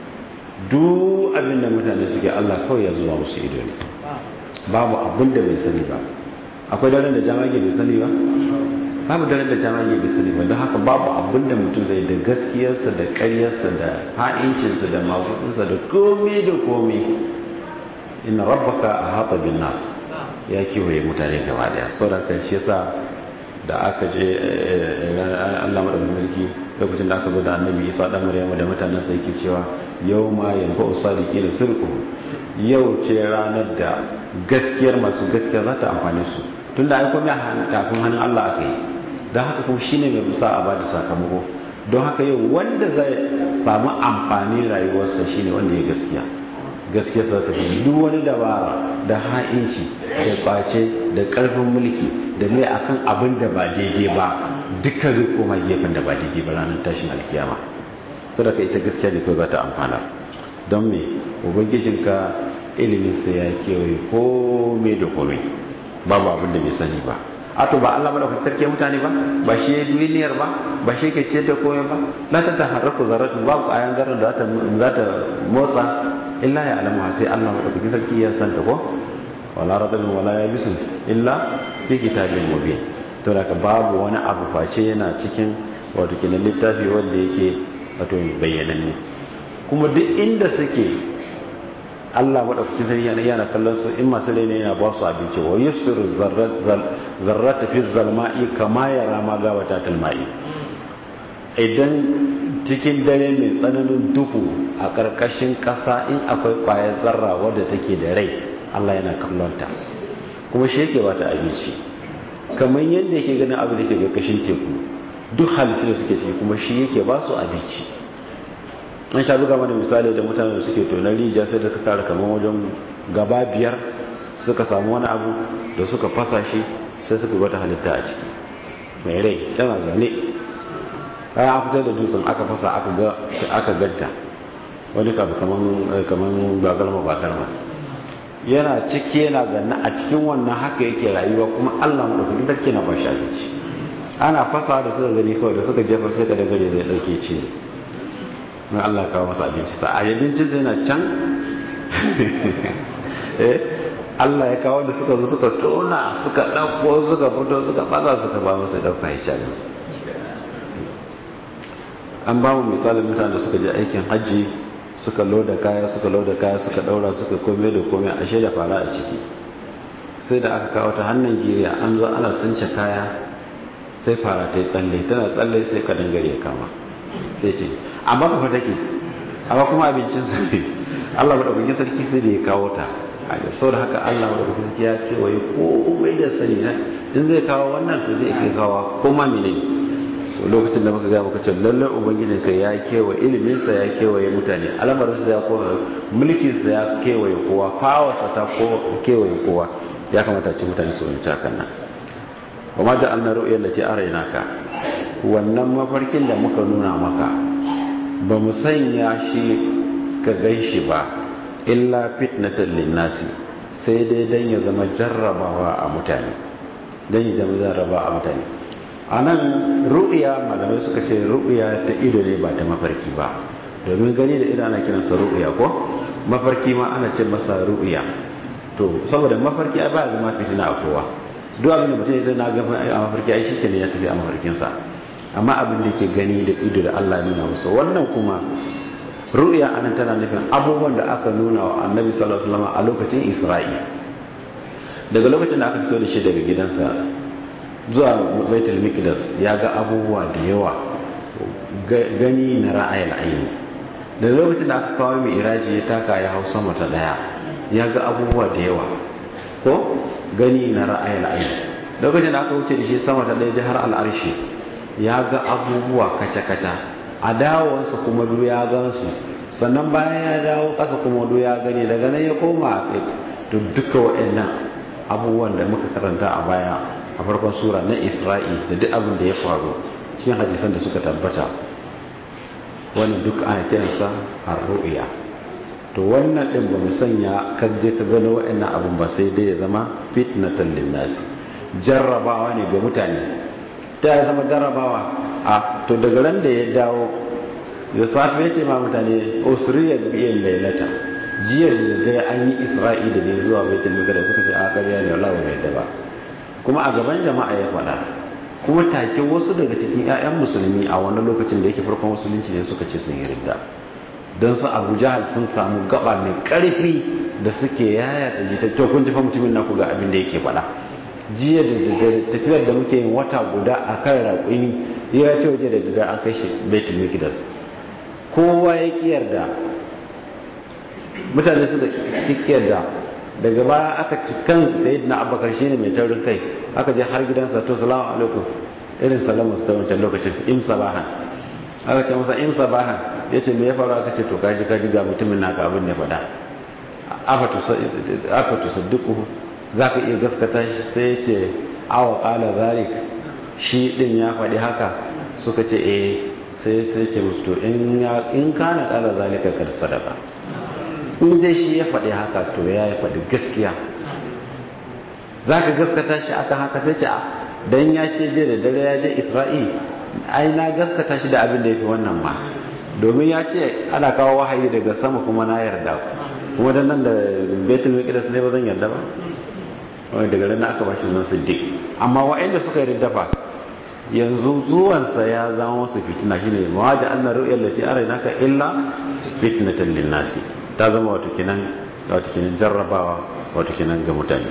duk abin da mutane suke Allah kawai ya zuwa musu ido ne babu abin da bai sani ba akwai daren da jamage bai sani ba babu daren da jamage bai sani ba don haka babu abin da mutum zai da gaskiyarsa da karyarsa da ha'incinsa da magudinsa da komai da komai inna rabbaka a hafa bin nas ya kewaye mutane gaba daya sau da kan shi yasa da aka je Allah madaukakin sarki lokacin da aka zo da annabi Isa dan Maryam da mutanen sa yake cewa yau ma yanfa usadiki da sirku yau ce ranar da gaskiyar masu gaskiya za ta amfane su tunda ai komai kafin hannun Allah aka yi don haka kuma shine mai musa a bada sakamako don haka yau wanda zai samu amfani rayuwarsa shine wanda ya gaskiya gaskiya sa ta fi duk wani dabara da ha'inci da kwace da karfin mulki da mai akan abin da ba daidai ba duka zai koma gefen da ba daidai ba ranar tashin alkiyama sadaka ita gaskiya ne ko za ta amfana don me ubangijinka ilimin sa ya kewaye komai da komai babu abin da bai sani ba a to ba Allah madaukakin sarki mutane ba ba shi ya duniyar ba ba shi ke ce da komai ba la ta taharraku zarratu babu ayan zarrar da za ta motsa illa ya alamu sai Allah madaukakin sarki ya santa ko wala radabin wala yabisun illa fi kitabin mubin to da babu wani abu face yana cikin wato kenan littafi wanda yake wato bayyananne kuma duk inda suke Allah madaukakin sarki yana yana kallon su in masu ne yana ba su abinci wa yusiru zarrata fi zalma'i kama yara ma gawata talma'i idan cikin dare mai tsananin duhu a ƙarƙashin ƙasa in akwai ƙwayar zarra wadda take da rai Allah yana kallonta kuma shi yake bata abinci kamar yadda yake ganin abin da ke ƙarƙashin teku duk halittu da suke ciki kuma shi yake ba su abinci an sha buga mana misali da mutane da suke tonar rijiya sai da ka tara kamar wajen gaba biyar suka samu wani abu da suka fasa shi sai suka wata halitta a ciki mai rai tana zane kayan an fitar da dutsen aka fasa aka ganta wani kabu kamar bazarma bazarma yana ciki yana zanna a cikin wannan haka yake rayuwa kuma allah maɗaukakin sarki na bashi abinci ana fasa da suka gani kawai da suka jefar sai ka dangare zai ɗauke ce mai allah kawo masa abinci sa a abincin sai na can allah ya kawo da suka zo suka tona suka ɗauko suka fito suka fasa suka ba masa ɗauka ya shaginsa an ba mu misalin mutane da suka je aikin hajji suka loda kaya suka loda kaya suka daura suka komai da komai ashe da fara a ciki sai da aka kawo ta hannun Najeriya an zo ana sunce kaya sai fara ta yi tsalle tana tsalle sai ka dangare ya kama sai ce amma kafa take amma kuma abincin sa ne Allah madaukakin sarki sai da ya kawo ta sau da haka Allah madaukakin sarki ya kewaye ko mai da sani na in zai kawo wannan to zai kai kawo ko ma menene to lokacin da muka ga muka ce lallai ubangijin ka ya kewaye ilimin sa ya kewaye mutane al'amarin sa ya kowa mulkin sa ya kewaye kowa fawarsa ta kewaye kowa ya kamata ce mutane su wani hakan nan wa ma ja'alna ru'yan lati araynaka wannan mafarkin da muka nuna maka ba mu sanya shi ka ganshi ba illa fitnatan linnasi sai dai dan ya zama jarrabawa a mutane dan ya zama jarrabawa a mutane anan ru'ya malamai suka ce ru'ya ta ido ne ba ta mafarki ba domin gani da ido ana kiransa ru'ya ko mafarki ma ana ce masa ru'ya to saboda mafarki ai ba zama fitina a kowa duk abin da mutum ya zai na gaba a mafarki ai shi ne ya tafi a mafarkinsa amma abin da ke gani da ido da Allah nuna musu wannan kuma ru'ya anan tana nufin abubuwan da aka nuna wa annabi sallallahu alaihi wasallam a lokacin Isra'i daga lokacin da aka fito da shi daga gidansa zuwa Baitul Miqdas ya ga abubuwa da yawa gani na ra'ayil aini daga lokacin da aka kawo mai iraji ya taka ya hau sama ta daya ya ga abubuwa da yawa ko gani na ra'ayil aini lokacin da aka wuce da shi sama ta daya jihar al'arshi ya ga abubuwa kaca-kaca a dawowarsa kuma du ya gansu sannan bayan ya dawo ƙasa kuma du ya gani daga nan ya koma a to duka waɗannan abubuwan da muka karanta a baya a farkon sura na isra'i da duk abin da ya faru cikin hadisan da suka tabbata wannan duk ana kiransa ar-ru'ya to wannan din ba mu sanya ka je ka gano waɗannan abun ba sai dai ya zama fitnatan linnasi jarrabawa ne ga mutane ta ya zama jarrabawa a to daga ran da ya dawo da safe ya ce ma mutane usriyar biyan lailata jiya da dare an yi isra'i da ne zuwa baitul maqdis suka ce a ƙarya ne wallahi bai da ba kuma a gaban jama'a ya faɗa kuma take wasu daga cikin 'ya'yan musulmi a wani lokacin da yake farkon musulunci ne suka ce sun yi ridda don su abu jahal sun samu gaba mai ƙarfi da suke yaya da jita to kun jifa mutumin naku ga abin da yake faɗa jiya da daddare tafiyar da muke yin wata guda a kan raƙumi ya ce waje da daddare an kai shi baitul miqdas kowa ya kiyar da mutane su da kiyar da daga baya aka ci kan sayyidina abubakar shine mai taurin kai aka je har gidansa to salamu alaikum irin salamu su ta wancan lokacin im sabahan aka ce masa im sabahan ya ce me ya faru aka ce to kaji kaji ga mutumin naka abin ne faɗa aka tu sadduku za ka iya gaskata shi sai ya ce awa ƙala zalik shi ɗin ya faɗi haka suka ce eh sai sai ce musu to in kana ƙala zalika kar sadaka in dai shi ya faɗi haka to ya yi faɗi gaskiya za ka gaskata shi akan haka sai ce don ya ce je da dare ya je isra'il ai na gaskata shi da abin da ya fi wannan ma domin ya ce ana kawo wahayi daga sama kuma na yarda kuma dan nan da betul miqdas ne ba zan yarda ba wani daga nan aka bashi zan siddiq amma wa'anda suka yi riddafa yanzu zuwansa ya zama wasu fitina shine mawaji anna ru'yal lati araynaka illa fitnatan lin-nasi ta zama wato kinan wato kinan jarrabawa wato kinan ga mutane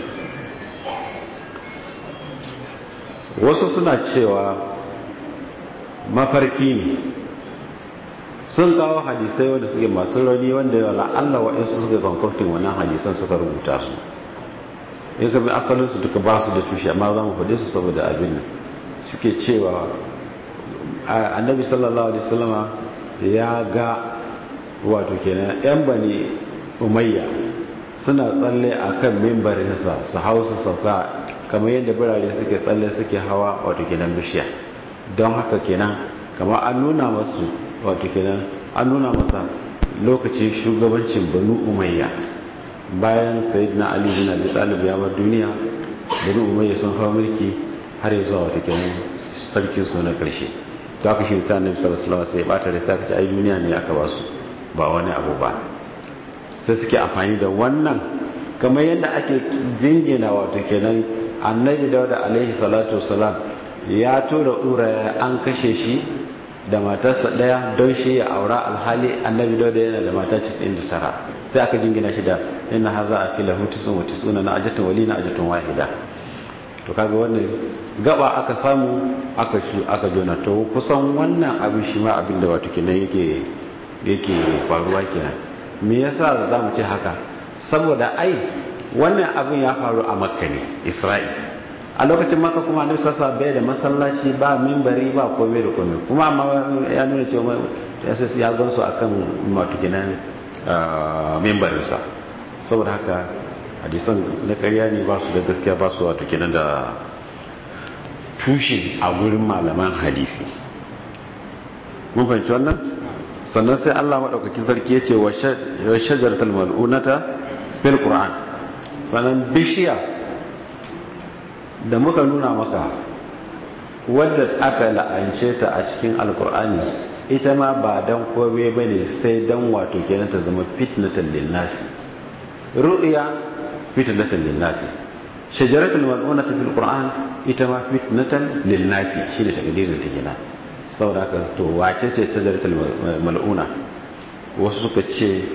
wasu suna cewa mafarki ne sun kawo hadisai wanda suke masu rauni wanda yawa la'alla wa'insu suka konkurtin wannan hadisan suka rubuta su in ka bi asalinsu duka ba su da tushe amma za mu faɗe su saboda abin nan suke cewa annabi sallallahu alaihi wasallama ya ga wato kenan yan bani umayya suna tsalle a kan mimbarinsa su hau su sauka kamar yadda birane suke tsalle suke hawa wato kenan bishiya don haka kenan kamar an nuna masu wato kenan an nuna masa lokacin shugabancin banu umayya bayan sayyidina ali bin abi talib ya bar duniya banu umayya sun hawa mulki har zuwa wato kenan sarkin su na karshe to aka shi sa annabi sallallahu alaihi wasallam sai ya bata da sai aka ce ai duniya ne aka ba su ba wani abu ba sai suke amfani da wannan kamar yadda ake jingina wato kenan annabi dauda alaihi salatu wasalam ya tura ura an kashe shi da matarsa daya don shi ya aura alhali annabi dauda yana da mata 99 sai aka jingina shi da inna haza a fila hutu sun wata suna na ajatun wali na ajatun wahida to kaga wannan gaba aka samu aka shi aka jona to kusan wannan abin shi ma abin da wato kenan yake yake faruwa kenan me yasa za mu ce haka saboda ai wannan abin ya faru a makka ne isra'il a lokacin maka kuma annabi sassa bai da masallaci ba mimbari ba komai da komai kuma amma ya nuna cewa ya sai ya gansu akan matukinan mimbarinsa saboda haka hadisan na ƙarya ne ba su da gaskiya ba su wato kenan da tushe a gurin malaman hadisi mun fahimci wannan sannan sai Allah maɗaukakin sarki ya ce wa shajaratul mal'unata fil qur'an sannan bishiya da muka nuna maka wadda aka la'ance ta a cikin alkur'ani ita ma ba dan kome ba ne sai dan wato kenan ta zama fitnatan linnasi ru'ya fitnatan linnasi shajaratul mal'unata fil qur'an ita ma fitnatan linnasi shine takdirin ta kenan saboda haka to wace ce shajaratul mal'una wasu suka ce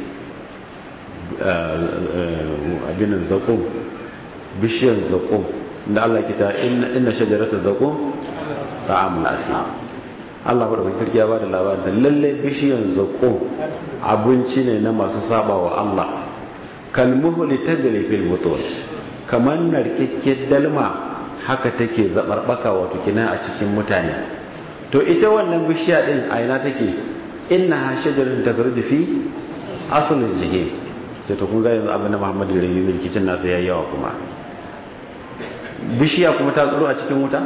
abin zakum bishiyar zakum da Allah kita inna shajarata zakum ta'amul asim Allah bada sarki ya bada labarin da lalle bishiyar zakum abinci ne na masu saba wa Allah kalmuhli tajri fil butun kaman narkekke dalma haka take zabarbaka wato kina a cikin mutane to ita wannan bishiya din a ina take innaha shajaratun takhruju fi aslil jahim sai to kun ga yanzu abin da Muhammadu da yi rikicin nasa yayi yawa kuma bishiya kuma ta tsoro a cikin wuta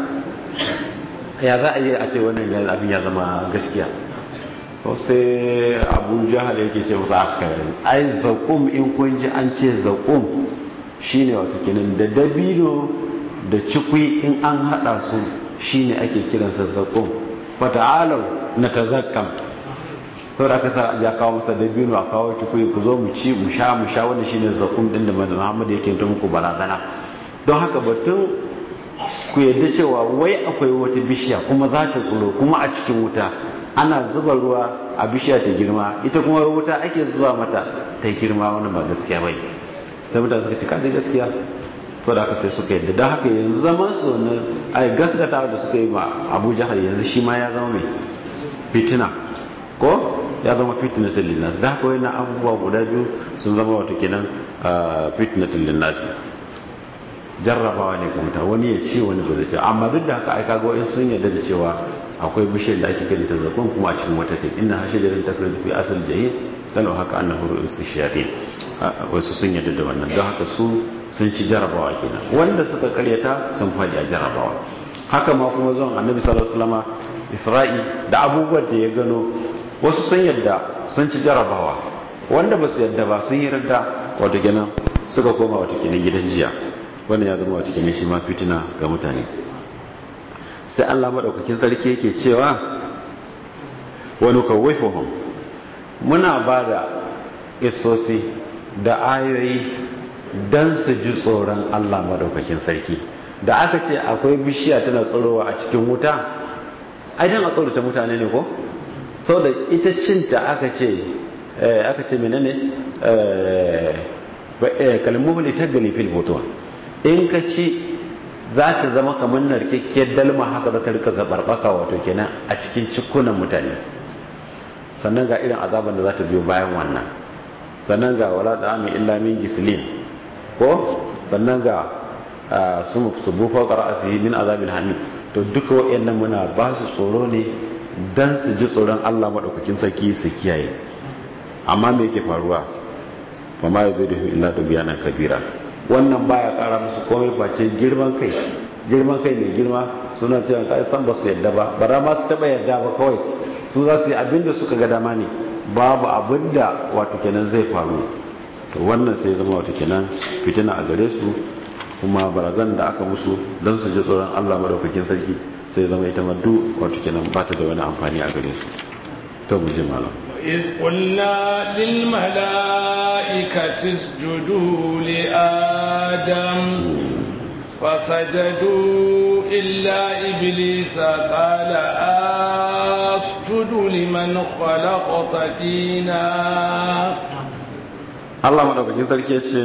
ya za a yi a ce wannan abin ya zama gaskiya to sai abu jahal yake ce musu aka ai zakum in kun ji an ce zakum shine wato kenan da dabino da cikwi in an hada su shine ake kiransa zakum fata'alau na tazakkam sau da aka sa ya kawo masa dabino a kawo cikwi ku zo mu ci mu sha mu sha wanda shine zakum din da Muhammad yake ta muku barazana don haka batun ku yadda cewa wai akwai wata bishiya kuma za ta tsoro kuma a cikin wuta ana zuba ruwa a bishiya ta girma ita kuma wuta ake zuwa mata ta girma wani ba gaskiya bai sai mutane suka cika da gaskiya sau da aka sai suka yadda don haka yanzu zaman su na a gaskata da suka yi ma abu jihar yanzu shi ma ya zama mai fitina ko ya zama fitnatul linnas da haka wani abubuwa guda biyu sun zama wato kenan fitnatul linnas jarrabawa ne kuma wani ya ce wani ba zai ce amma duk da haka ai kaga wa'in sun yarda da cewa akwai bishiyar da ake kiranta zakon kuma a cikin wata ce inna hashajarin takrir fi asal jahil dan haka annahu ru'us shayatin wasu sun yarda da wannan don haka su sun ci jarrabawa kenan wanda suka karyata sun faɗi a jarrabawa haka ma kuma zuwan annabi sallallahu alaihi wasallam isra'i da abubuwan da ya gano wasu sun yarda sun ci jarrabawa wanda ba su yarda ba sun yi radda wato kenan suka koma wato kenan gidan jiya wannan ya zama wata kenan shi ma fitina ga mutane sai Allah madaukakin sarki yake cewa wani kawaifuhum muna ba da isosi da ayoyi don su ji tsoron Allah madaukakin sarki da aka ce akwai bishiya tana tsorowa a cikin wuta ai dan a tsorata mutane ne ko sau da ita cinta aka ce aka ce menene kalmuhuli ta galifil hoton in ka ci za ta zama kamar narkakkiyar dalma haka za ta rika zabarbaka wato kenan a cikin cikunan mutane sannan ga irin azaban da za ta biyo bayan wannan sannan ga wala da amin illa min gislin ko sannan ga su bufa qara'asihi min azabil hamid to duka wayannan muna ba su tsoro ne dan su ji tsoron Allah madaukakin sarki su kiyaye amma me yake faruwa fa ma yazidu illa dubyana kabira wannan baya kara musu komai face girman kai girman kai mai girma suna cewa kai san ba su yadda ba bara ma su taba yadda ba kawai su za su yi abin da suka ga dama ne babu abin da wato kenan zai faru to wannan sai zama wato kenan fitina a gare su kuma barazan da aka musu don su ji tsoron Allah madaukakin sarki sai zama ita ma duk wato kenan ba ta da wani amfani a gare su to mu ji malam إذ قلنا للملائكة اسجدوا لآدم فسجدوا إلا إبليس قال أسجد لمن خلقت دينا Allah madaukakin sarki ce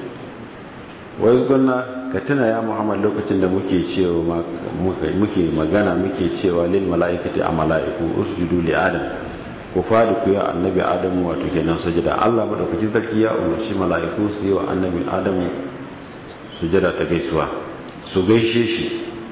wa yazgunna ka tuna ya Muhammad lokacin da muke cewa muke magana muke cewa lil malaikati a malaiku usjudu li adam ku fadi ku ya annabi adam wato kenan sujada Allah madaukakin sarki ya umarci malaiku su yi wa annabi adam sujada ta gaisuwa su gaishe shi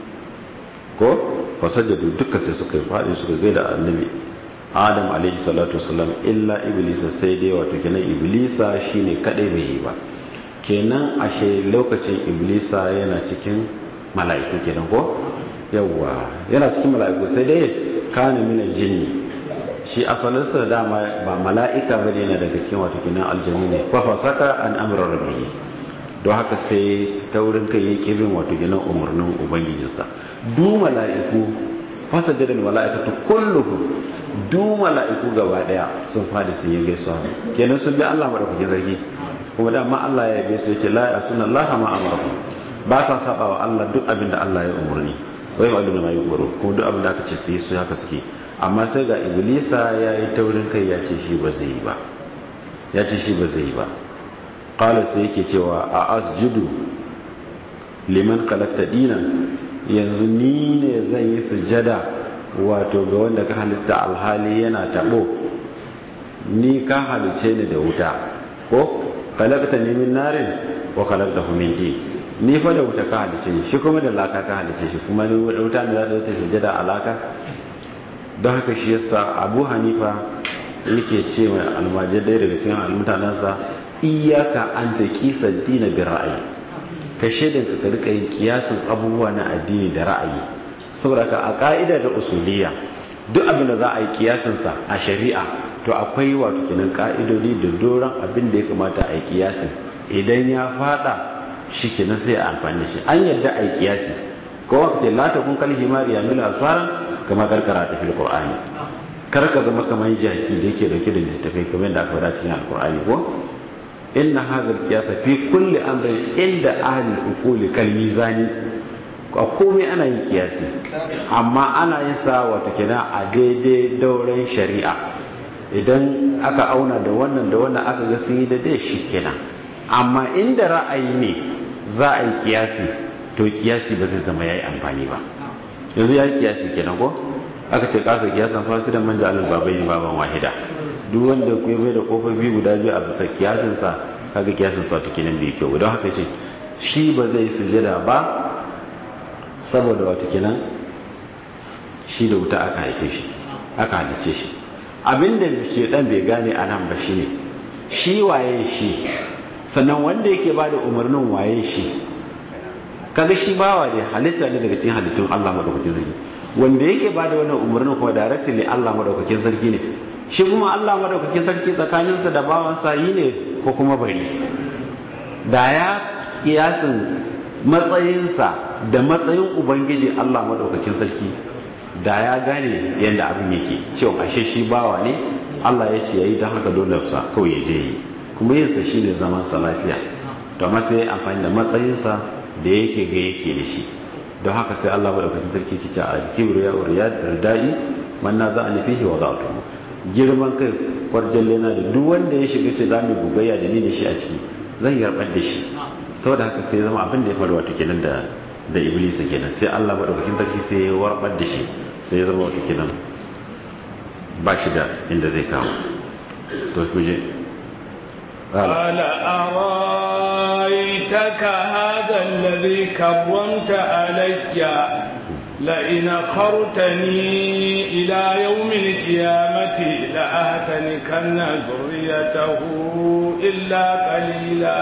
ko fasajadu duka sai suka fadi suka gaida annabi adam alaihi salatu wasalam illa iblisa sai dai wato kenan iblisa shine kadai bai yi ba kenan ashe lokacin iblisa yana cikin mala'iku kenan ko yawwa yana cikin mala'iku sai dai kana min jinni shi asalinsa dama ba mala'ika bane yana daga cikin wato kenan aljanni ne fa fasaka an amra rabbi don haka sai taurin kai ya kirin wato kenan umarnin ubangijinsa du mala'iku fasajadal mala'ikatu kulluhum du mala'iku gaba daya sun fadi sun yi gaisuwa kenan sun bi Allah madaukakin sarki kuma da ma Allah ya yabe su yace la yasuna Allah ma amara ba sa saba wa Allah duk abin da Allah ya umurni wai ma duna mai goro kuma duk abin da aka ce su yi su haka suke amma sai ga iblisa ya yi taurin kai ya ce shi ba zai yi ba ya ce shi ba zai yi ba qala sai yake cewa a asjudu liman khalaqta dinan yanzu ni ne zan yi sujada wato ga wanda ka halitta alhali yana tabo ni ka halice ni da wuta ko kalakta ni min narin wa kalakta min din ni fa da wuta ka halice ni shi kuma da laka ka halice shi kuma ni wuta ne za ta ta sujada alaka don haka shi yasa Abu Hanifa yake ce mai almajir ɗaya daga cikin almutanansa iyaka an ta kisa dina bi ra'ayi ka shaidan ka ka rika yin kiyasin abubuwa na addini da ra'ayi saboda ka a ka'ida da usuliya duk abin da za a yi kiyasinsa a shari'a to akwai wato kenan ka'idodi da doron abin da ya kamata a yi kiyasin idan ya fada shi kenan sai a amfani da shi an yadda a yi kiyasi ko waka ce lata kun kalhi mari ya mila asfara kama karkara ta fil qur'ani kar ka zama kamar jaki da yake dauke da littafai kamar da aka faɗa cikin alqur'ani ko inna hadha alqiyasa fi kulli amrin inda ahli al-uquli kal mizani a komai ana yin kiyasi amma ana yin sa wato kenan a daidai dauran shari'a idan aka auna da wannan da wannan aka ga sun yi da dai shi kenan amma inda ra'ayi ne za a yi kiyasi to kiyasi ba zai zama ya yi amfani ba yanzu ya yi kiyasi kenan ko aka ce kasa kiyasan fasidan manja alal babai ne baban wahida duk wanda ku bai da kofofi guda biyu a bisa kiyasin sa kaga kiyasin sa to kenan bai kyau don haka ce shi ba zai sujada ba saboda wata kenan shi da wuta aka haife shi aka halice shi abinda ke dan bai gane a nan ba shi ne shi waye shi sannan wanda yake ba da umarnin waye shi kaga shi bawa ne halitta ne daga cikin halittun Allah madaukakin sarki wanda yake ba da wannan umarnin kuma directly Allah madaukakin sarki ne shi kuma Allah madaukakin sarki tsakaninsa da bawansa yi ne ko kuma bari da ya kiyasin matsayinsa da matsayin ubangiji Allah madaukakin sarki da ya gane yadda abin yake cewa ashe shi bawa ne Allah ya ce yayi don haka dole sa kawai ya je yi kuma yin sa shine zaman sa lafiya to amma sai amfani da matsayinsa da yake ga yake da shi don haka sai Allah madaukakin sarki ke ce a kibru ya uriya ridai man na za a nufi wa za girman kai kwarjalle na da duk wanda ya shiga ce za mu gugayya da ni da shi a ciki zan yarbar da shi saboda haka sai zama abin da ya faru wato kenan da da iblisa kenan sai Allah madaukakin sarki sai ya warbar da shi sai ya zama wato kenan ba shi da inda zai kawo to kuje قال أرايتك هذا الذي كرمت علي لئن أخرتني إلى يوم القيامة لأهتنكن ذريته إلا قليلا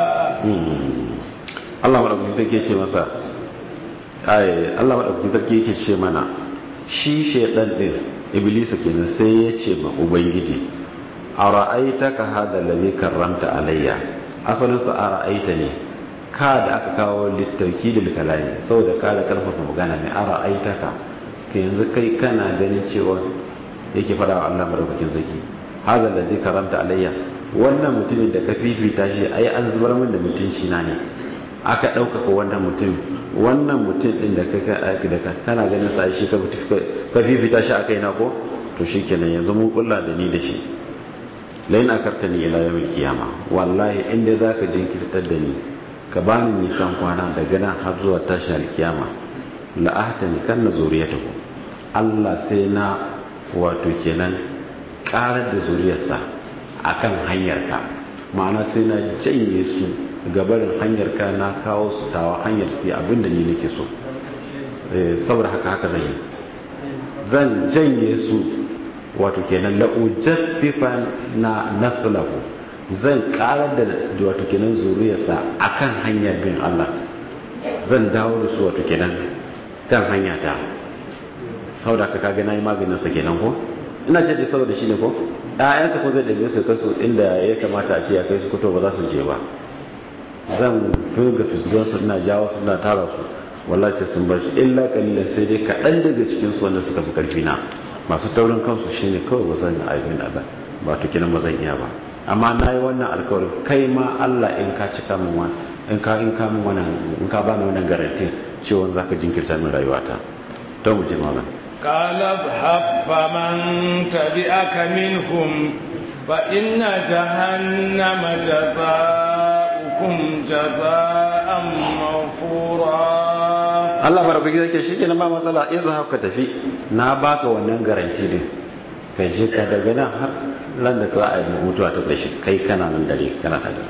Allah maɗaukakin sarki ce masa ai Allah maɗaukakin sarki yake ce mana shi shaidan ɗin iblisa kenan sai ya ce ma ubangiji a ra'aita ka hada lalli karramta alayya asalinsa a ra'aita ne ka da aka kawo littauki da kalami saboda ka da karfafa magana ne a ra'aita ka ka yanzu kai kana ganin cewa yake fada wa Allah madaukakin sarki hada lalli karramta alayya wannan mutumin da ka fifita shi ai an zubar min da mutunci na ne aka ɗaukaka wannan mutum wannan mutum ɗin da ka kana ganin sa shi ka fifita shi a kai na ko to shi kenan yanzu mun kulla da ni da shi lain akartani ila yawmil qiyama wallahi inda zaka jinkirtar da ni ka bani nisan kwana daga nan har zuwa tashin alkiyama la ahtani kan zuriyatahu Allah sai na wato kenan karar da zuriyarsa akan hanyarka ma'ana sai na janye su gabarin hanyarka na kawo su tawa hanyar sai abinda ni nake so saboda haka haka zan yi zan janye su wato kenan la'ujaffifa na naslahu zan karar da wato kenan zuriyarsa akan hanyar bin Allah zan dawo da su wato kenan kan hanya ta saboda haka kaga nayi maganin sa kenan ko ina ce dai saboda shine ko ƴaƴansa ko zai dabe su kai su inda ya kamata a ce ya kai su kuto ba za su je ba zan firga fisgon su ina jawo su ina tara su wallahi sai sun bar shi illa kalilan sai dai kaɗan daga cikin su wanda suka fi karfi na masu taurin kansu shine kawai ba zan aibin Allah ba to kinan ba zan iya ba amma na yi wannan alkawarin kai ma Allah in ka cika min wa in ka in ka min wannan in ka bani wannan garanti cewa zaka jinkirta min rayuwata to mu ji malam قال اذهب فمن تبعك منهم فإن جهنم جزاؤكم جزاء موفورا Allah farko gida ke shi kenan ba matsala in za ka tafi na baka wannan garanti din ka je ka daga nan har ran da za a yi mutuwa ta ƙarshe kai kana nan dare kana tare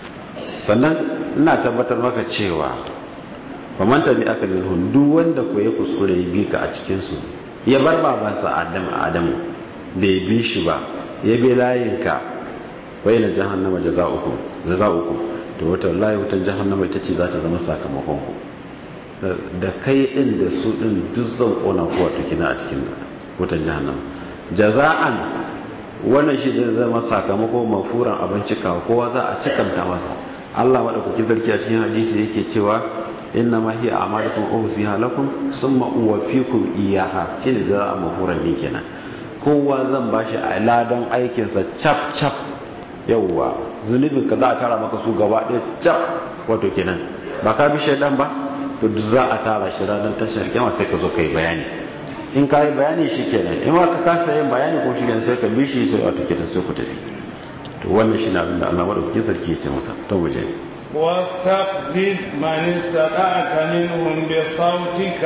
sannan ina tabbatar maka cewa ba man tabi aka minhum duk wanda ko ya kuskure ya bi ka a cikin su ya bar babansa Adam Adamu bai bi shi ba ya bi layin ka wa ila jahannama jazaa'ukum jazaa'ukum to wata wallahi wutan jahannama ita ce za ta zama sakamakon ku da kai din da su din duk zan kona ku wato kina a cikin wutan jahannama jaza'an wannan shi zai zama sakamako mafuran abin cikawa kowa za a cikanta masa Allah madaukakin sarki a cikin hadisi yake cewa inna ma hiya a'malukum uhsiha lakum summa uwaffikum iyyaha shine jaza'a mafuran ne kenan kowa zan bashi a ladan aikin sa cap cap yawwa zunubin ka za a tara maka su gaba ɗaya cap wato kenan ba ka bi shaidan ba to duk za a tara shi ranar tashar kyama sai ka zo ka yi bayani in ka yi bayani shi kenan in ma ka kasa yin bayani ko shi kenan sai ka bi shi sai wato kenan sai ku tafi to wannan shi na abinda Allah madaukakin sarki ya ce masa to mu je واستفزز من استطعت منهم بصوتك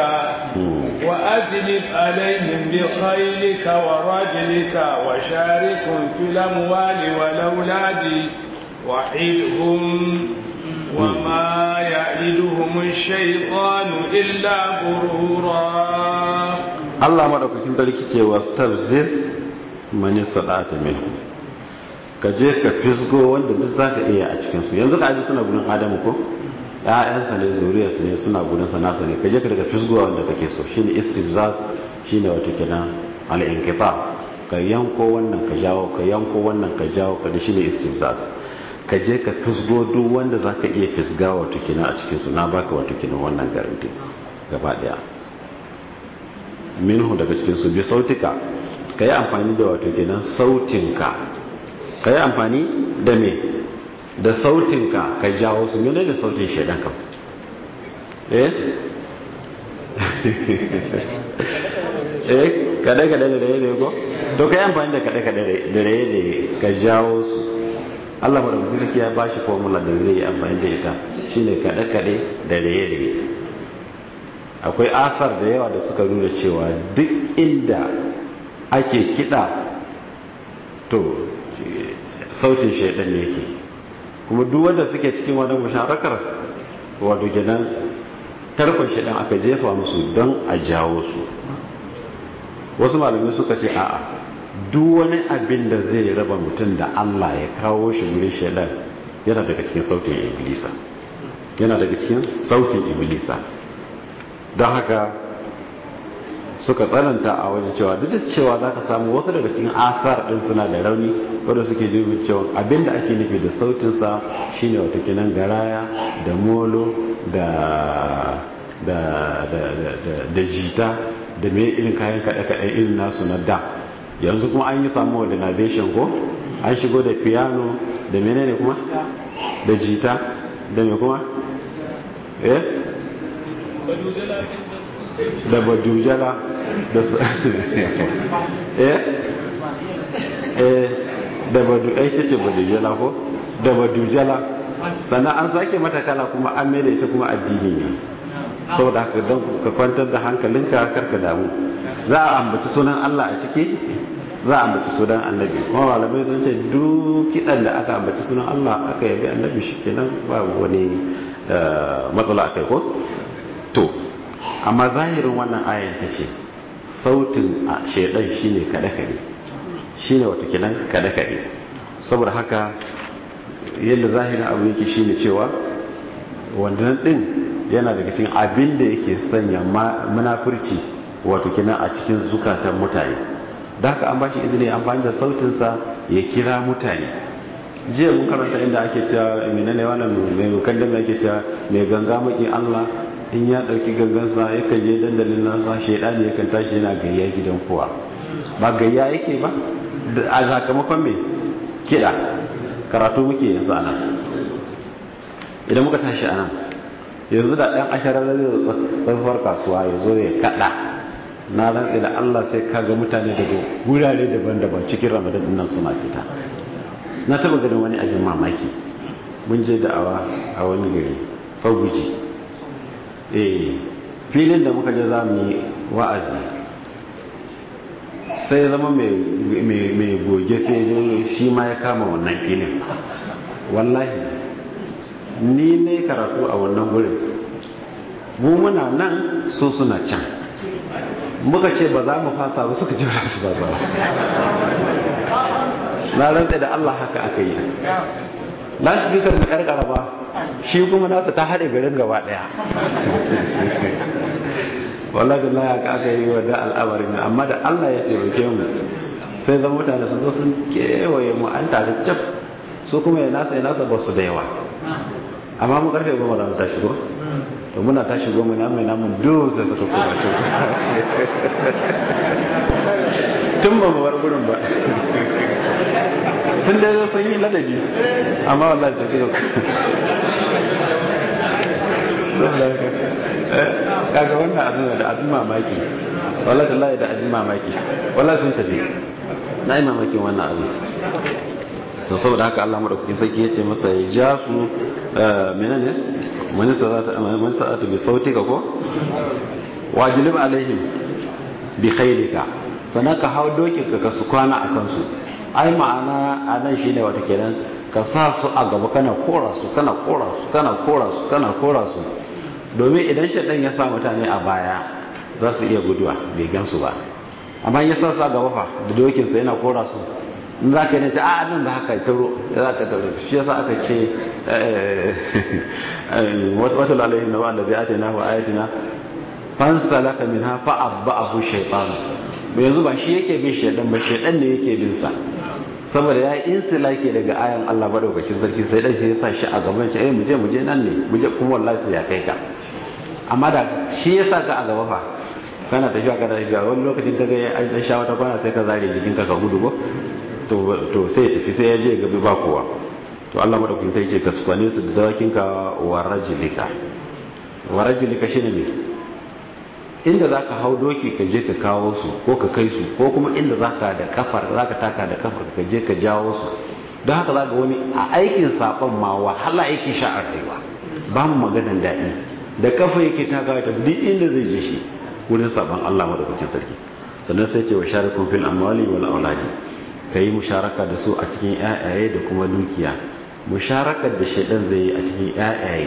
وأجلب عليهم بخيلك ورجلك وشاركهم في الأموال والأولاد وحدهم وما يعدهم الشيطان إلا غرورا Allah madaukakin sarki ce wastafziz man istata minhu ka je ka fisgo wanda duk zaka iya a cikin su yanzu ka aji suna gudun Adamu ko ƴaƴansa ne zuriyarsa ne suna gudun sa nasa ne ka je ka daga fisgo wanda kake so shine istifzaz shine wato kenan al-inqita ka yanko wannan ka jawo ka yanko wannan ka jawo ka da shine istifzaz ka je ka fisgo duk wanda za ka iya fisga wato kenan a cikinsu na baka wato kenan wannan garanti gaba daya minhu daga cikinsu bi sautika ka yi amfani da wato kenan sautinka ka yi amfani da me da sautinka ka jawo su mene da sautin shaidan kam eh eh kada kada da raye ne ko to ka yi amfani da kada kada da raye ne ka jawo su Allah madaukakin sarki ya bashi formula da zai yi amfani da ita shine kada kada da raye raye akwai asar da yawa da suka nuna cewa duk inda ake kida to sautin shaidan ne yake kuma duk wanda suke cikin wannan musharakar wato kenan tarkon shaidan aka jefa musu don a jawo su wasu malamai suka ce a'a duk wani abin da zai raba mutum da Allah ya kawo shi wurin shaidan yana daga cikin sautin iblisa yana daga cikin sautin iblisa don haka suka tsananta a wajen cewa duk da cewa za ka samu wasu daga cikin asar din suna da rauni wadda suke dubin cewa abinda ake nufi da sautinsa shine wata kinan garaya da molo da da da da da jita da me irin kayan kaɗe-kaɗe irin nasu na da yanzu kuma an yi samu modernization ko an shigo da piano da menene kuma da jita da me kuma eh da badujala da su eh eh da badu ai ta ce badujala ko da badujala sannan an sake mata kala kuma an mai da ita kuma addini ne saboda haka don ka kwantar da hankalinka karka damu za a ambaci sunan Allah a ciki za a ambaci sunan annabi kuma malamai sun ce duk kidan da aka ambaci sunan Allah aka yabi annabi shi kenan babu wani matsala akai ko to amma zahirin wannan ayan ta ce sautin shaidan shine kada kade shine wato kenan kada kade saboda haka yadda zahirin abu yake shine cewa wannan din yana daga cikin abin da yake sanya munafurci wato kenan a cikin zukatan mutane da haka an bashi izini amfani da sautinsa ya kira mutane jiya mun karanta inda ake cewa menene wannan mai mukaddama yake cewa mai ganga maki Allah in ya dauki gangansa yakan je dandalin nasa shedani yakan tashi yana gayya gidan kowa ba gayya yake ba a sakamakon me kida karatu muke yanzu anan idan muka tashi anan yanzu da ɗan asharar zai tsarfar kasuwa ya zo ya kaɗa na rantsi da Allah sai kaga mutane daga wurare daban-daban cikin ramadan nan suna fita na taba ganin wani abin mamaki mun je da'awa a wani gari faguji eh filin da muka je za mu yi wa'azi sai zama mai goge sai shi ma ya kama wannan filin wallahi ni ne karatu a wannan wurin mu muna nan so suna can muka ce ba za mu fasa ba suka ce ba su fasa ba na rantsa da Allah haka aka yi lasfikar mu karkara ba shi kuma nasa ta haɗe garin gaba ɗaya wallahi Allah haka aka yi wa da al'amarin amma da Allah ya taimake mu sai zama mutane su zo sun kewaye mu an tare cap su kuma ya nasa ya nasa ba su da yawa amma mu karfe goma za mu tashi ko to muna tashi goma na mai namun duk sai suka koma can tun ba mu bar gurin ba sun dai sun yi ladabi amma wallahi ta kiro kaga wannan abin da abin mamaki wallahi tallahi da abin mamaki wallahi sun tafi na yi mamakin wannan abin to saboda haka Allah madaukakin sarki ya ce masa ya ja su menene man sa'atu bi sautika ko wajilib alaihim bi khailika sannan ka hau dokin ka su kwana a kansu ai ma'ana a nan shine wata kenan ka sa su a gaba kana kora su kana kora su kana kora su kana kora su domin idan shaɗan ya sa mutane a baya za su iya guduwa bai gansu ba amma ya sa su a gaba fa da dokinsa yana kora su in za ka yi nace a nan da haka taro za ka taro shi yasa aka ce wata lalahin na wa'anda zai ate na wa ayatina fansa laka min ha fa abba'ahu shaytan yanzu ba shi yake bin shaydan ba shaydan ne yake bin sa saboda ya yi insilake daga ayan Allah madaukakin sarki sai dan sai ya sa shi a gaban shi eh mu je mu je nan ne mu je kuma wallahi sai ya kai ka amma da shi ya sa ka a gaba fa kana tafiya kana tafiya wani lokacin kaga ya an sha wata kwana sai ka zare jikin ka ka gudu ko to sai ya tafi sai ya je gabi ba kowa to Allah madaukakin ta ce ka sukwane su da dawakin ka wa rajulika wa rajulika shine me inda zaka hau doki ka je ka kawo su ko ka kai su ko kuma inda zaka da kafar zaka taka da kafar ka je ka jawo su don haka zaka wani a aikin saban ma wahala yake sha a rayuwa ba mu maganan daɗi da kafa yake taka ta duk inda zai je shi wurin saban Allah madaukakin sarki sannan sai ce wa sharikun fil amwali wal auladi ka yi musharaka da su a cikin yayaye da kuma dukiya musharakar da shaidan zai yi a cikin yayaye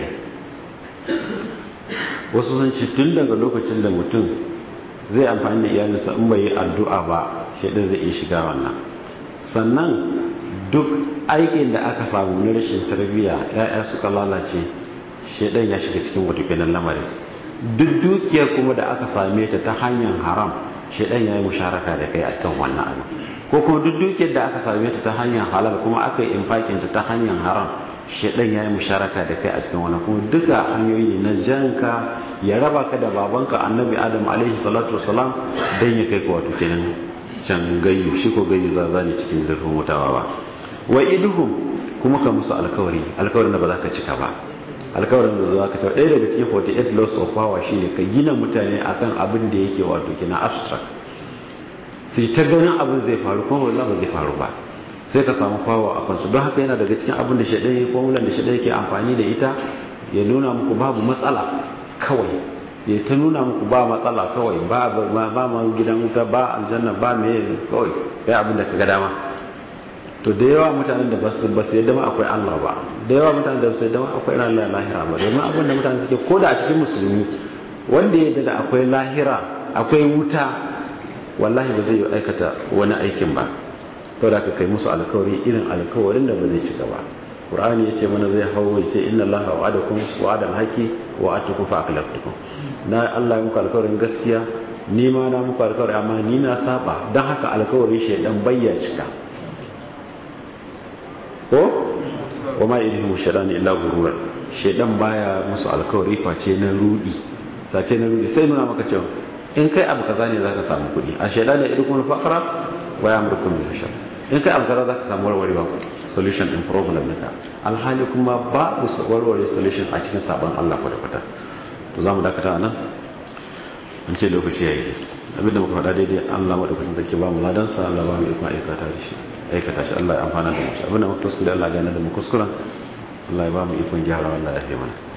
wasu sun ci tun daga lokacin da mutum zai amfani da iyalinsa in bai yi addu'a ba shaidan zai iya shiga wannan sannan duk aikin da aka samu na rashin tarbiyya yaya suka lalace shaidan ya shiga cikin wato kenan lamarin duk dukiyar kuma da aka same ta ta hanyar haram shaidan ya yi musharaka da kai akan wannan abu ko kuma duk dukiyar da aka same ta ta hanyar halal kuma aka yi infakin ta ta hanyar haram shaidan ya yi musharaka da kai a cikin wannan kuma duka hanyoyi ne na janka ya raba ka da babanka annabi adam alaihi salatu wasalam dan ya kai ka wato kenan can gayyu shi ko gayyu zaza ne cikin zurfin mutawa ba wa iduhum kuma ka musu alkawari alkawarin da ba za ka cika ba alkawarin da za ka cika ɗaya daga cikin 48 laws of power shine ka gina mutane akan abin da yake wato kina abstract sai ta ganin abin zai faru kuma wallahi ba zai faru ba sai ka samu fawa a kansu don haka yana daga cikin abin da shaɗai ya formulan da shaɗai yake amfani da ita ya nuna muku babu matsala kawai ya ta nuna muku ba matsala kawai ba ba ma gidan wuta ba aljanna ba me kawai ya abin da ka ga dama to da yawa mutanen da ba su yadda ma akwai Allah ba da yawa mutanen da ba su yadda ma akwai ranar lahira ba domin abin da mutane suke ko da a cikin musulmi wanda ya da akwai lahira akwai wuta wallahi ba zai yi aikata wani aikin ba to da ka kai musu alkawari irin alkawarin da ba zai cika ba qur'ani ya ce mana zai hawo ya ce inna allaha wa'adakum wa'adal haqi wa atukum fa aklaftukum na Allah ya muku alkawarin gaskiya ni ma na muku alkawari amma ni na saba dan haka alkawarin shaidan bayya cika ko wa ma idhum shaitan illa gurura shaidan baya musu alkawari face na rudi sace na rudi sai nuna maka cewa in kai abu kaza ne zaka samu kudi a shaidan da idkum faqra wa ya'murukum bil shar in kai abu kaza zaka samu warwarewa solution in problem naka alhali kuma ba ku warware solution a cikin sabon Allah kwata kwata to zamu dakata nan an ce lokaci yayi abinda muka faɗa daidai Allah madaukakin sarki ba mu ladan sa Allah ba mu ikon aikata da shi aikata shi Allah ya amfana da mu abinda muka kuskure Allah ya gane da mu kuskuren Allah ya ba mu ikon gyara wallahi ya fi mana